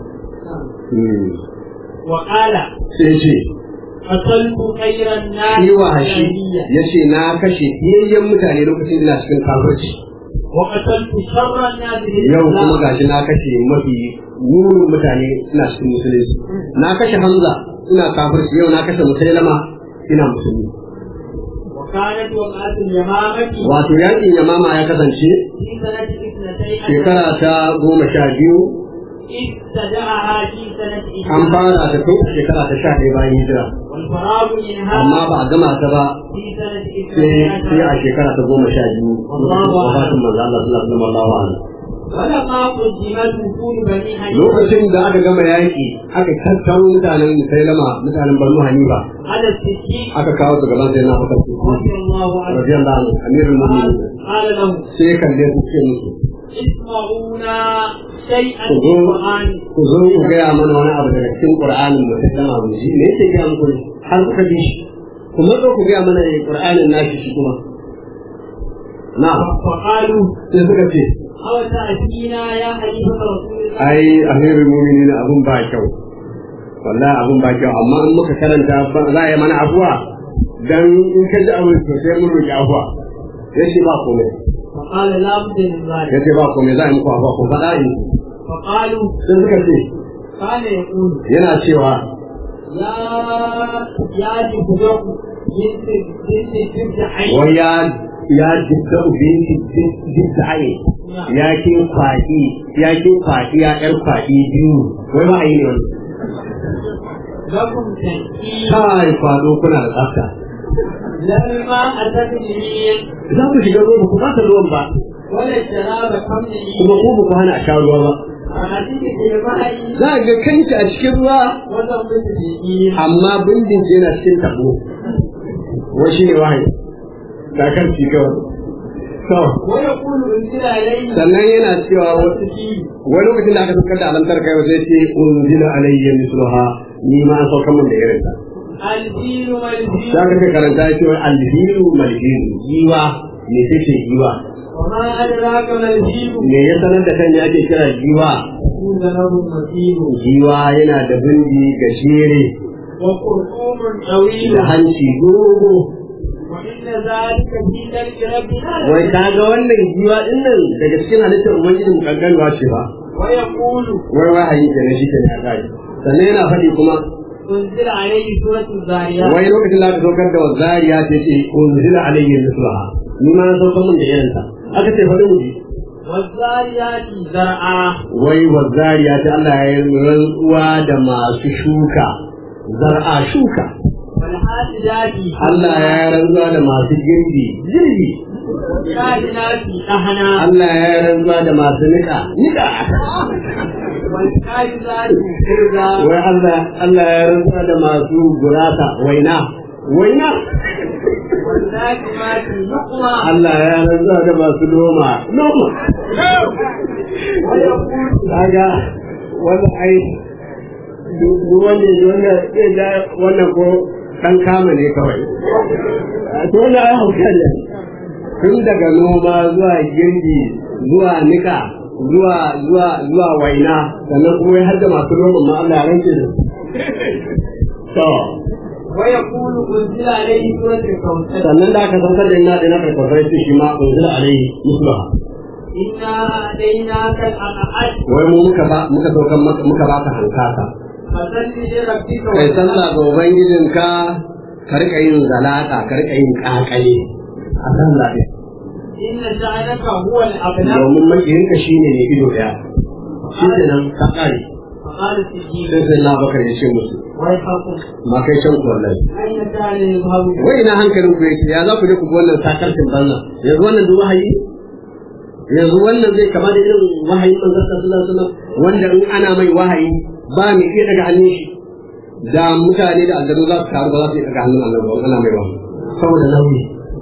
Hmm. وقال sai ce قتلت خير الناس yi wa hashi جاهلية ya ce na kashe fiyayyen mutane lokacin ina cikin kafirci وقتلت شر الناس yau kuma بالإسلام gashi na kashe mafi murin mutane suna cikin musulunci na kashe hamza ina kafirci yau na kashe musailama ina musulmi وكانت وقعة اليمامة wato yakin yamama ya kasance في سنة اثنتين shekara ta goma sha biyu ابتدأها في سنة an إحدى fara ta tun a shekara ta sha ɗaya bayan hijira والفراغ منها amma ba a gama ta ba في سنة sai اثنتين sai a عشر shekara ta goma sha biyu Allahu wafatin manzo Allah sallallahu alaihi wasallam ولما قدمت وفود بني حنيفة lokacin da aka gama yaƙi aka tattaro mutanen musailama mutanen banu hanifa على السكين aka kawo su gaban sai na fakar su رضي الله عنه radiyallahu anhu amirul قال mu'minin قال له sai ya kalle su ce musu اسمعونا شيئا ku من zo القرآن ku zo ku gaya mana wani abu daga cikin qur'anin musailama mu ji me yake gaya muku ne har kuka ji shi ku matso ku gaya mana ne qur'anin nashi shi kuma na'am فقالوا sai suka ce أو تأتينا يا خليفة رسول الله ai amirul mu'minin abun ba kyau wallahi abun ba kyau amma in muka karanta ba za a yi mana afuwa dan in ka ji abin to sai mun roki afuwa yace ba komai فقال لا بد من ذلك yace ba komai za a yi muku afuwa ko faɗa in فقالوا sai suka ce كان يقول yana cewa يا يا جبرك بنت بنت بنت حي wai ya ya jidda binti jiddaye ya kin kwaɗi ya kin kwaɗi ya ƴar kwaɗi biyu wai ba a yi ne wani لكم تنكيل kai kwado kuna da tsafta لما أتت اليمين za ku shiga ruwa ba ku fata ruwan ba ولا الشراب كم kuma ku ba ku hana a sha ruwa ba أتيك في الماء za a ga kanki a cikin ruwa وضربت اليمين amma bindin ki yana cikin tabo wai shi ne wahayi da kan ci kawai to ويقول انزل عليه sannan yana cewa wa- التكيل wani lokacin da aka saukar da alamtar kai sai ce unzila alayya misluha ni ma an saukar min da irin ta الفيل والفيل za ka kai karanta ya ce wai alhilu malhilu giwa me ce ce giwa وما أدراك ما الفيل me ya sanar da kan ya ake kira giwa يكون له مثيل giwa yana da bindi gajere وخرطوم طويل da hanci dogo وإن ذلك في ذلك ربنا wai ka ga wannan giwa din nan daga cikin halittar ubangiji mu kankanwa ce ba ويقول wai wahayi ke na shi ke na kai sannan yana faɗi kuma انزل عليه سورة الزاريات wai lokacin da aka saukar da wazariya ta ce unzila alayhi mislaha ni ma na saukar min da irin ta aka ce faɗi mu ji والزاريات زرعا wai wazariya ta Allah ya yi rantsuwa da masu shuka zar'a shuka والحاسدات Allah ya yi rantsuwa da masu girbi girbi والكائنات أهنا Allah ya yi rantsuwa da masu niƙa niƙa والكائنات كرزا wai Allah Allah ya rantsuwa da masu gurasa waina waina والناجمات نقما Allah ya rantsuwa da masu noma noma ويقول kaga wannan ai duk wanda wanda zai da wannan ko dan kama ne kawai to wannan ai hauka ne tun daga noma zuwa girbi zuwa nika zuwa zuwa zuwa waina sannan kuma har da masu noma ma Allah ya rantse da su. to ويقول انزل عليه سورة الكوثر sannan da aka saukar da ina da na karkafai su shi ma unzila alaihi muslaha إنا أتيناك الأحد wai mu muka ba muka saukar maka muka baka hankaka فصل لربك kai sallah ga ubangijinka ka rika yin zalaka ka rika yin kakale a sallah ɗin إن شأنك هو الأبلغ domin makiyinka shine ne ido ɗaya shi ke nan ka ƙare فقال السجين sai sai na bakar ya ce musu ويحكم ma kai can ku wallahi أين كان يذهب wai ina hankalin ku yake ya za ku je ku bi wannan sakarcin banza yanzu wannan duk wahayi yanzu wannan zai kama da irin wahayin manzon sallallahu alaihi wasallam wanda in ana mai wahayi ba mu iya daga hannun shi da mutane da aljanu za su taru ba za su iya daga hannun Allah ba ana mai wahayi saboda nauyi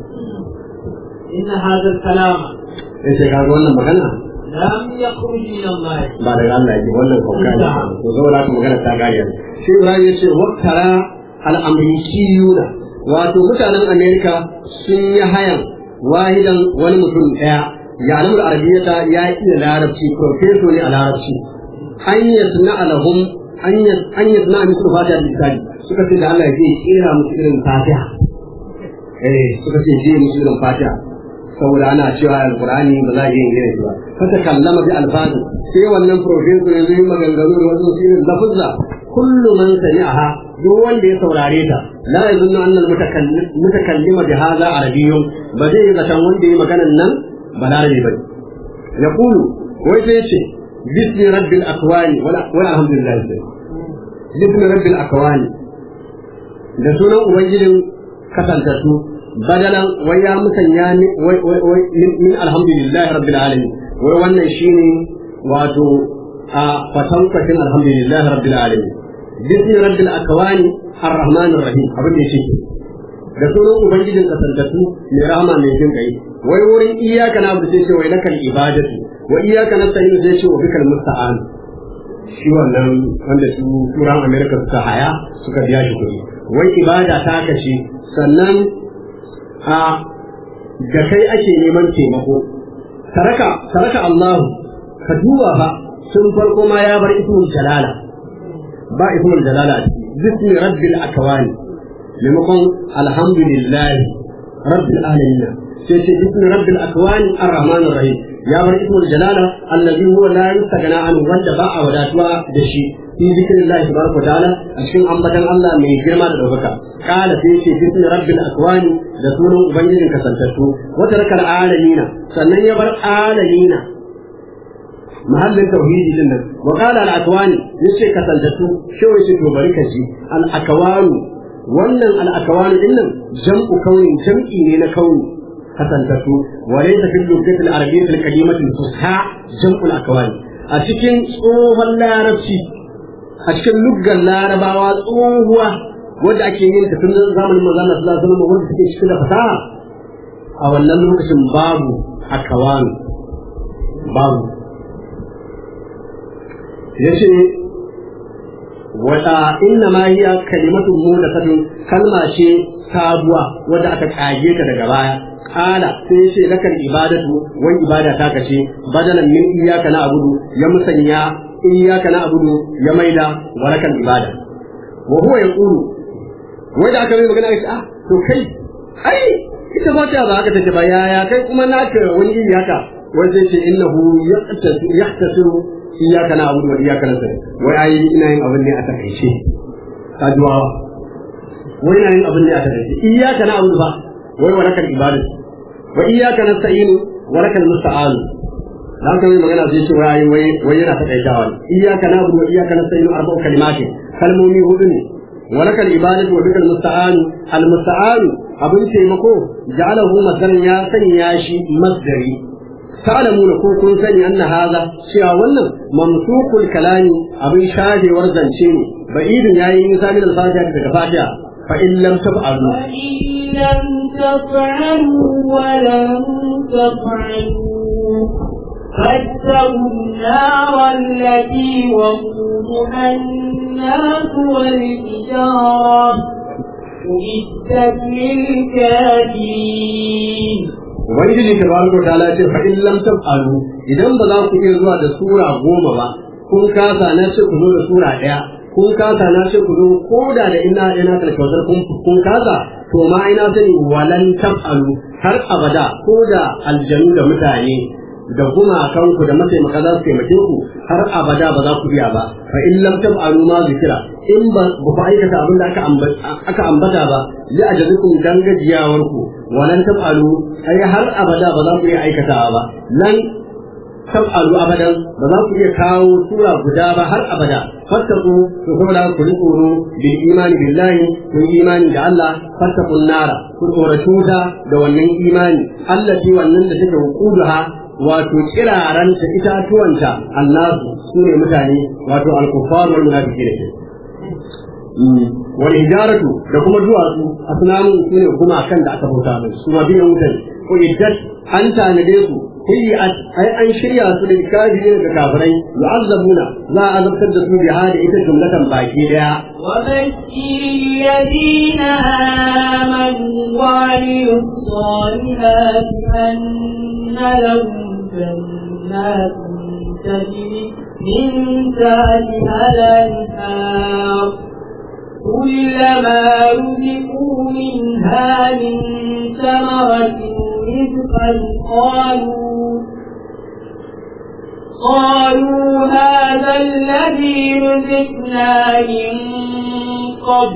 إن هذا الكلام yace kaga wannan magana لم يخرج من الله ba daga Allah yake wannan kauka ne to saboda haka magana ta gaya shi Ibrahim yace waktara al-amrikiyuna wato mutanen Amerika sun yi hayan wahidan wani mutum daya ya alamu arabiyyata ya iya larabci profeso ne a larabci an yasna alahum an yasna a musu fatiha da lisani suka ce da Allah ya je kera musu irin fatiha eh suka ce je musu irin fatiha saboda ana cewa alqur'ani ba za a yi irin shi ba fata kallama bi alfazi sai wannan professor yanzu yi maganganu da wasu irin lafuzza kullu man sami'aha duk wanda ya saurare ta la yazunnu anna mutakallima bi hadha arabiyyun ba zai yi zaton wanda ya maganan nan balarabi ba yaqulu wai sai ce bismi rabbil akwani wala wala alhamdulillah bismi rabbil akwani da sunan ubangijin kasantattu badalan wai ya musanya ni wai wai wai min alhamdulillah rabbil alamin wai wannan shine wato a fatankwacin alhamdulillah rabbil alamin bismi rabbil akwani arrahmanir rahim abin da yake da sunan ubangijin kasantattu mai rahama mai jin kai wai wurin iyaka na abu sai ce wai lakal ibadatu wa iyaka nasta'in sai ce wa bikal musta'an shi wannan wanda su turan america suka haya suka biya shi kuɗi wai ibada ta kashe sannan a da kai ake neman taimako taraka taraka Allah ka duba fa sun farko ma ya bar ismul jalala ba ismul jalala a ciki bismi rabbil akwani maimakon alhamdulillah rabbil alamin sai ce bismi rabbil akwani arrahmanir rahim ya bar ismul jalala allazi huwa la yustaghna an wanda ba a wadatuwa da shi fi zikrillahi tabaraka wa ta'ala a cikin ambatan Allah mai girma da daukaka qala sai ce bismi rabbil akwani da sunan ubangijin kasantattu wata rakal alamina sannan ya bar alamina mahallin tauhidi din nan wa qala al akwani yace kasantattu shi yace to bari ka ji al akwani wannan al akwani din nan jam'u kaunin jam'i ne na kauni kasantattu wa laysa fil lughati al arabiyyah al kalimati al fusha jam'u al akwani a cikin tsohon larabci a cikin luggan larabawa tsohuwa wadda ake yin ta tun zamanin manzo Allah sallallahu alaihi wasallam wanda take cikin da fasaha a wannan lokacin babu akawan babu yace wata inna ma hiya kalimatun mudathatun kalma ce sabuwa wadda aka kage ta daga baya kala sai yace lakal ibadatu wai ibada ta kace badalan min iyyaka na'budu ya musanya iyyaka na'budu ya maida wa lakal ibada wa huwa yaqulu wai da aka yi magana aka ah to kai ai ita ba ta ba haka take ba yaya kai kuma naka wani iri haka wai sai ce innahu yahtasiru iyyaka na'budu wa iyyaka nasta'in wai ai ina yin abin ne a takaice ka duwawa wai ina yin abin ne a takaice iyyaka na'budu ba wai wa lakal ibadatu wa iyyaka nasta'in wa lakal musta'an dan kai magana sai ce wai wai wai yana takaitawa iyyaka na'budu wa iyyaka nasta'in arba'u kalimatin kalmomi hudu ne wa lakal ibadatu wa bikal musta'an al musta'an abin taimako ja'alahu masalan ya sanya shi masdari ta'lamuna ko kun sani anna hadha cewa wannan mamsukul kalami abin shafewar zance ne ba'idun yayi misali da fatiha daga fatiha fa in lam taf'alu وإن لم تفعلوا ولن تفعلوا فاتقوا النار التي وقودها الناس والحجارة أعدت للكافرين ubangiji tabaraka wa ta'ala ce fa in lam taf'alu idan ba za ku iya zuwa da sura goma ba kun kasa na ce ku zo da sura ɗaya kun kasa na ce ku zo ko da da ina ina kalkautar kun kun kasa to ma ina sani walan taf'alu har abada ko da aljanu da mutane da gumakanku da mataimaka za su taimake ku har abada ba za ku iya ba fa in lam taf'alu ma zikira in ba ku aikata abin da aka aka ambata ba li ajazikum dan gajiyawar ku walan taf'alu ai har abada ba za ku iya aikatawa ba lan taf'alu abadan ba za ku iya kawo sura guda ba har abada fattaku to kuma da ku tsoro bil imani billahi ku imani da Allah fattakun nara ku tsora tuta da wannan imani allati wannan da take hukuduha wato kiraranta itatuwanta annasu su ne mutane wato alkufar wal munafiki da ke wal hijaratu da kuma duwatsu asnamun su ne kuma kan da aka bauta mai su ma biyan mutane ko iddat an tanade su kuyi'at ai an shirya su da kafirin da kafirai yu'azzabuna za a azabtar da su biha da ita jumlatan baki daya وبشر الذين آمنوا وعملوا الصالحات أن لهم جنات تجري من تحتها الأنهار كلما رزقوا منها من ثمرة رزقا قالوا قالوا هذا الذي رزقنا من قبل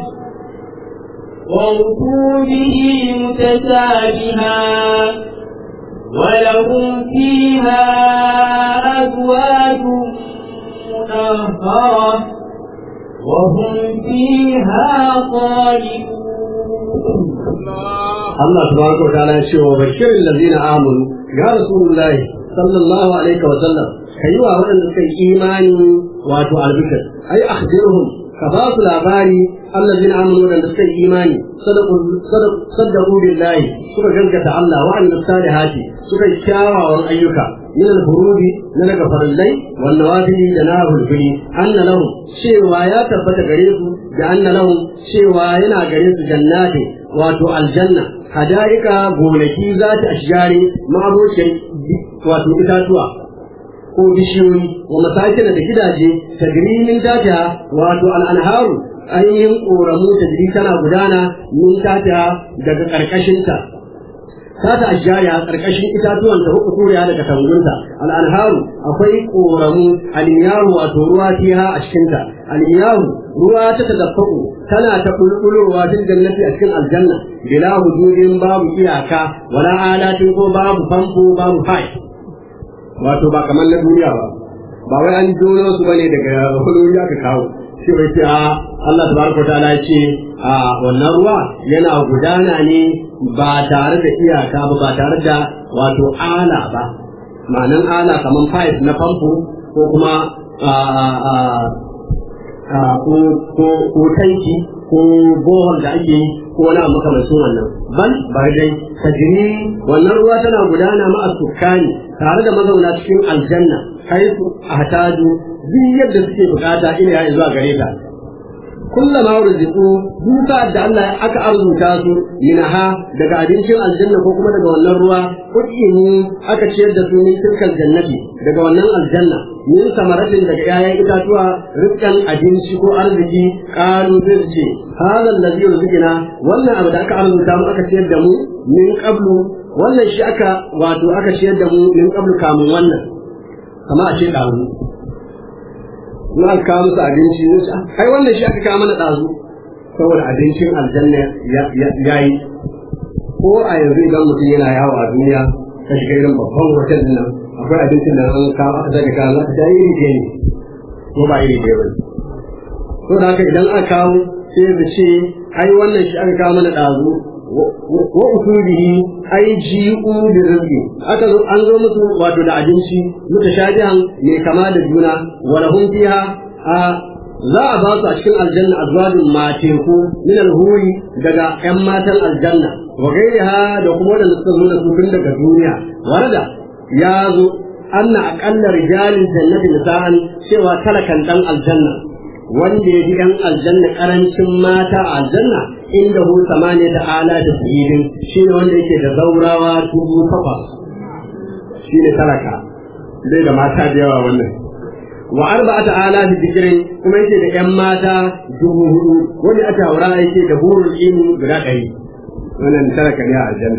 وأتوا به متشابها ولهم فيها أزواج مطهرة وهم فيها خالدون Allah tabaraka wa ta'ala ya ce wa bashirin ladina amanu ya rasulullahi sallallahu alaihi wa sallam kai wa waɗanda suka yi imani wato albishir ai akhbirhum ka ba su labari allazina amanu waɗanda suka yi imani sadaqu billahi suka gaskata Allah wa amilus salihati suka yi kyawawan ayyuka min al-furudi na daga farillai wan nawafili da na hulfili anna lahum cewa ya tabbata gare su da anna lahum cewa yana gare su jannati wato aljanna hadaika gonaki za ta ashjari ma'abocin wato itatuwa ko bishiyoyi wa masakin da gidaje tagrimin tata wato al'anharu ainihin ƙoramu ta jiri tana gudana min tata daga ƙarƙashinta sata ashjari a karkashin itatuwan da huku turiya daga tangunta al'anharu akwai koramu almiyahu wato ruwa fiha a cikinta almiyahu ruwa ta tadaffaku tana ta bulbulowa fil jannati a cikin aljanna bila hududin babu iyaka wala alatin ko babu famfo babu fai wato ba kamar na duniya ba ba wai an jono su bane daga huluri aka kawo sai wai sai a Allah tabaraka ta'ala ya ce a wannan ruwa yana gudana ne ba tare da iyaka ba ba tare da wato ala ba ma'anan ala kamar pipe na famfo ko kuma ko tanki ko bohol da ake yi ko wani abu makamancin wannan bal ba dai tajiri wannan ruwa tana gudana ma'a sukkani tare da mazauna cikin aljanna haifu ahtaju duk yadda suke bukata ina ya zuwa gare ta kullama ruziku duka da Allah aka arzuta su minaha daga abincin aljanna ko kuma daga wannan ruwa kudimu aka ciyar da su min tilkal jannati daga wannan aljanna min samaratin daga 'ya'yan itatuwa rizqan abinci ko arziki qalu zai ce hada allazi rizqina wannan abu da aka arzuta mu aka ciyar da mu min qablu wannan shi aka wato aka ciyar da mu min qablu kamun wannan kama a ce ɗazu na aka kawo musu abinci ai wannan shi aka kawo mana ɗazu saboda abincin aljanna ya yi ko a yanzu idan mutum yana yawo a duniya ka shiga irin babban hotel din nan akwai abincin da an kawo aka zaka kawo za ka ta iri ɗaya ne ko ba iri ɗaya ba ne to da haka idan aka kawo sai da ce ai wannan shi aka kawo mana ɗazu wa usulihi ai ji'u bi rizqi aka zo an zo musu wato da abinci mutashabihan mai kama da juna wa lahum fiha a za a ba su a cikin aljanna azwajin mateku min alhuri daga yan matan aljanna wa gairiha da kuma wadanda suka zo da su tun daga duniya warada ya zo anna aqalla rijalin jannati nisa'an cewa talakan dan aljanna wanda ya ji ‘yan aljanna ƙarancin mata a aljanna inda hu samaniya da ala da tsirin shi ne wanda yake da zaurawa dubu takwas shi ne talaka zai da mata da yawa wannan wa arba'ata ala da zikirin kuma yake da ‘yan mata dubu hudu wanda aka haura yake da hurul ilmi guda ɗari wannan talaka ne a aljanna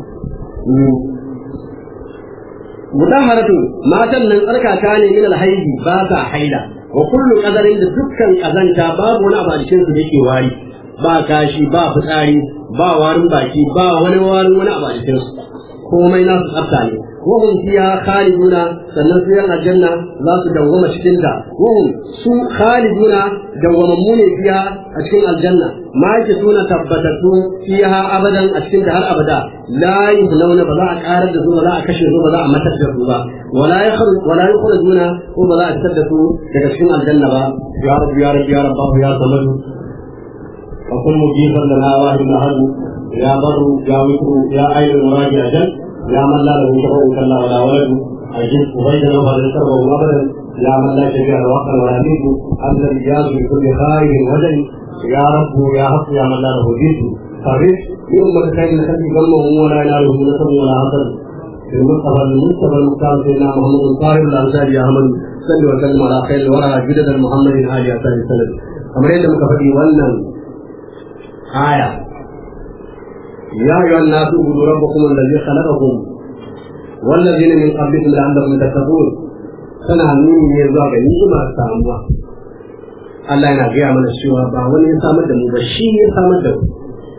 mutaharatu matan nan tsarkaka ne min alhaidi ba sa haila wa kullu qadarin da dukkan kazanta babu wani abu a cikin su da yake wari ba kashi ba fitsari ba warin baki ba wani warin wani abu a cikin su komai nasu tsafta ne wa hum fiha khaliduna sannan su yan aljanna za su dawwama cikin ta wa hum su khaliduna dawwamammu ne fiha a cikin aljanna ma yake suna tabbatattu fiha abadan a cikin ta har abada la yuhlauna ba za a karar da su ba za a kashe su ba za a matar da su ba wala yakhruj wala yukhrajuna ko ba za a fitar da su daga cikin aljanna ba ya rabbi ya rabbi ya rabbahu ya samadu wa kun mujifan lana wahid ahad ya barru ya witru ya ayyul muradi ajal ya man la lahu shafa'un kalla wala waladu ajib ubaydana wa la sarwa abadan يا من لا شفيع الوقت ولا يميت أنت الإجاز بكل خير وجل يا رب يا رب يا من لا له جد فرد يوم خير الخلق ظلمهم ولا يناله نصر ولا حسن المصطفى المصطفى المختار سيدنا محمد الطاهر الأنصار يا أحمد صل وسلم على خير الورى جدد محمد آل أسان السند كما يدعو كفتي ولن آية يا أيها الناس اعبدوا ربكم الذي خلقكم والذين من قبلكم لعلكم تتقون tana nuni ne zuwa ga ni'ima samuwa Allah yana gaya mana cewa ba wani ya samar da mu ba shi ya samar da mu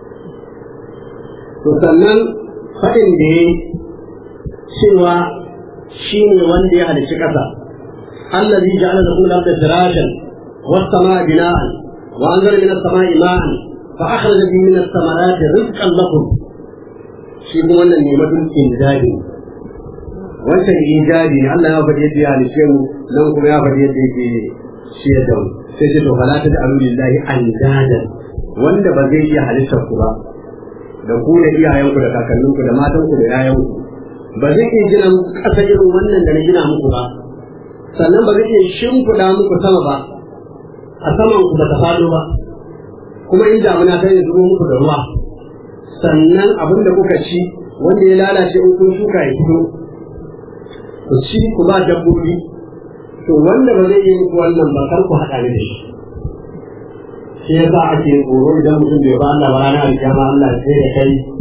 to sannan faɗin da ya cewa shi ne wanda ya halicci ƙasa allazi ja'ala lakum al-ardha firashan was-samaa bina'an wa anzala min as-samaa'i ma'an fa akhraja bihi min ath-thamarati rizqan lakum shi kuma wannan ne madun inzali wancan ijabi ne Allah ya faɗi yadda ya halice mu nan kuma ya faɗi yadda yake shi da mu sai ce to fala ta da alulillahi andadan wanda ba zai iya halittar ku ba da ku da iyayenku da kakanninku da matanku da yayanku ba zai iya gina ƙasa irin wannan da na gina muku ba sannan ba zai iya shimfiɗa muku sama ba a saman ku ba ta faɗo ba kuma in damuna ta yi zubo muku da ruwa sannan abin da kuka ci wanda ya lalace in kun shuka ya fito ku ci ku ba dabbobi to wanda ba zai yi muku wannan ba kar ku haɗa ni da shi shi ya sa ake tsoro idan mutum bai ba Allah ba ranar alkiyama Allah sai da kai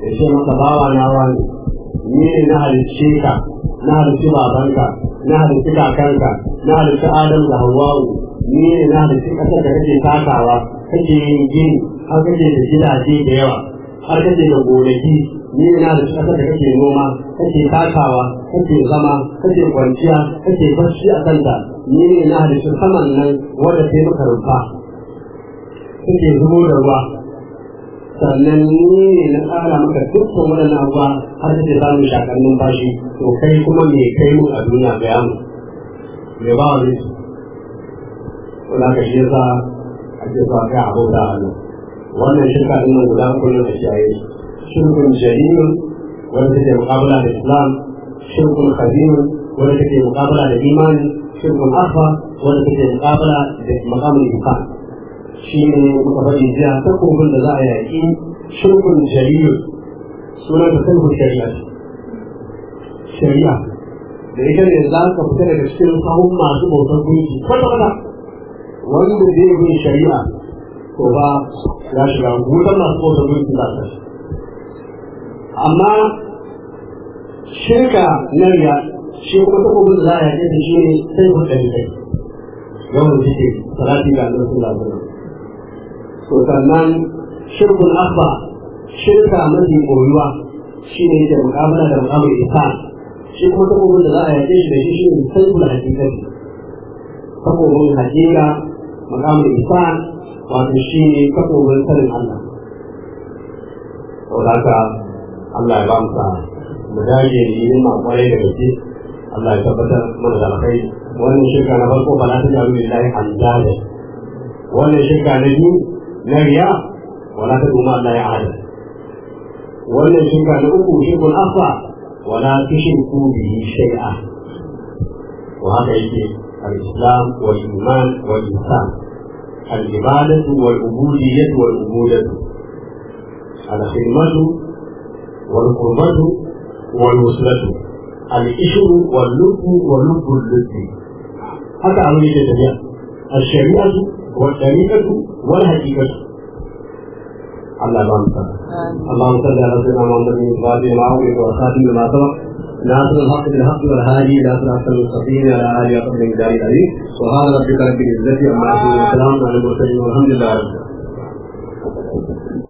ya ce masa bawa na wani ni ne na halicce ka na halicci babanka na halicci kakanka na halicci adam da hawa'u ni ne na halicci ƙasar da kake takawa kake yin gini har kake da gidaje da yawa har kake da gonaki ni ne na halicci ƙasar da kake noma kake takawa kake zama kake kwanciya kake barci a kanta ni ne na halicci saman nan wadda sai maka rumfa kake zubo da ruwa sannan ni ne na tsara maka dukkan waɗannan abuwa har da za mu shakar numfashi to kai kuma me kai mu a duniya ga yamu me ba wani su wanda ka shi yasa ake sa kai a bauta a nan wannan shirka ɗin nan guda uku ne a kiyaye shirkun jahilun wanda take muƙabala da islam shirkun khabirun wanda take muƙabala da imani shirkun afa wanda take muƙabala da maqamul iman shi ne muka faɗi jiya takobin da za a yaƙi shirkun jariyu suna da sulhun shari'a shari'a da ita ne za ka fita daga cikin sahun masu bautar gunki kwata-kwata wanda zai bin shari'a to ba ya shiga wutar masu bautar gunki za ta amma shirka na riya shi kuma takobin da za a yaƙi da shi ne sai kun ɗari kai yawan jike salati ga Allah sallallahu alaihi wasallam to sannan shirkun abba shirka mafi koyuwa shi ne da mukamala da mukamala isa shi kuma takobin da za a yake shi da shi shi ne saibul hakikati takobin hakika mukamala isa wato shi ne takobin sanin Allah to haka Allah ya ba mu sa mu dage da yin ma kwarai da gaske Allah ya tabbatar mana da alkhairi wannan shirka na farko ba na ta jaru lillahi andada wannan shirka na biyu na riya wala ta duma Allah ya ahada wannan shirka na uku shirkun afa wala tushriku bihi shay'a wa haka yake al-islam wal iman wal ihsan al-ibadatu wal ubudiyyah wal ubudatu al-khidmatu wal qurbatu wal wuslatu al-ishru wal lubbu wal lubbu al-lubbi haka abin yake tafiya الشريعة والطريقة والحقيقة الله اللهم صل اللهم صل على سيدنا محمد بن الفاتح لما أغلق والخاتم لما سبق ناصر الحق بالحق والهادي إلى صراط المستقيم على آله وصحبه الجلال العظيم سبحان ربك رب العزة عما يصفون وسلام على المرسلين والحمد لله رب العالمين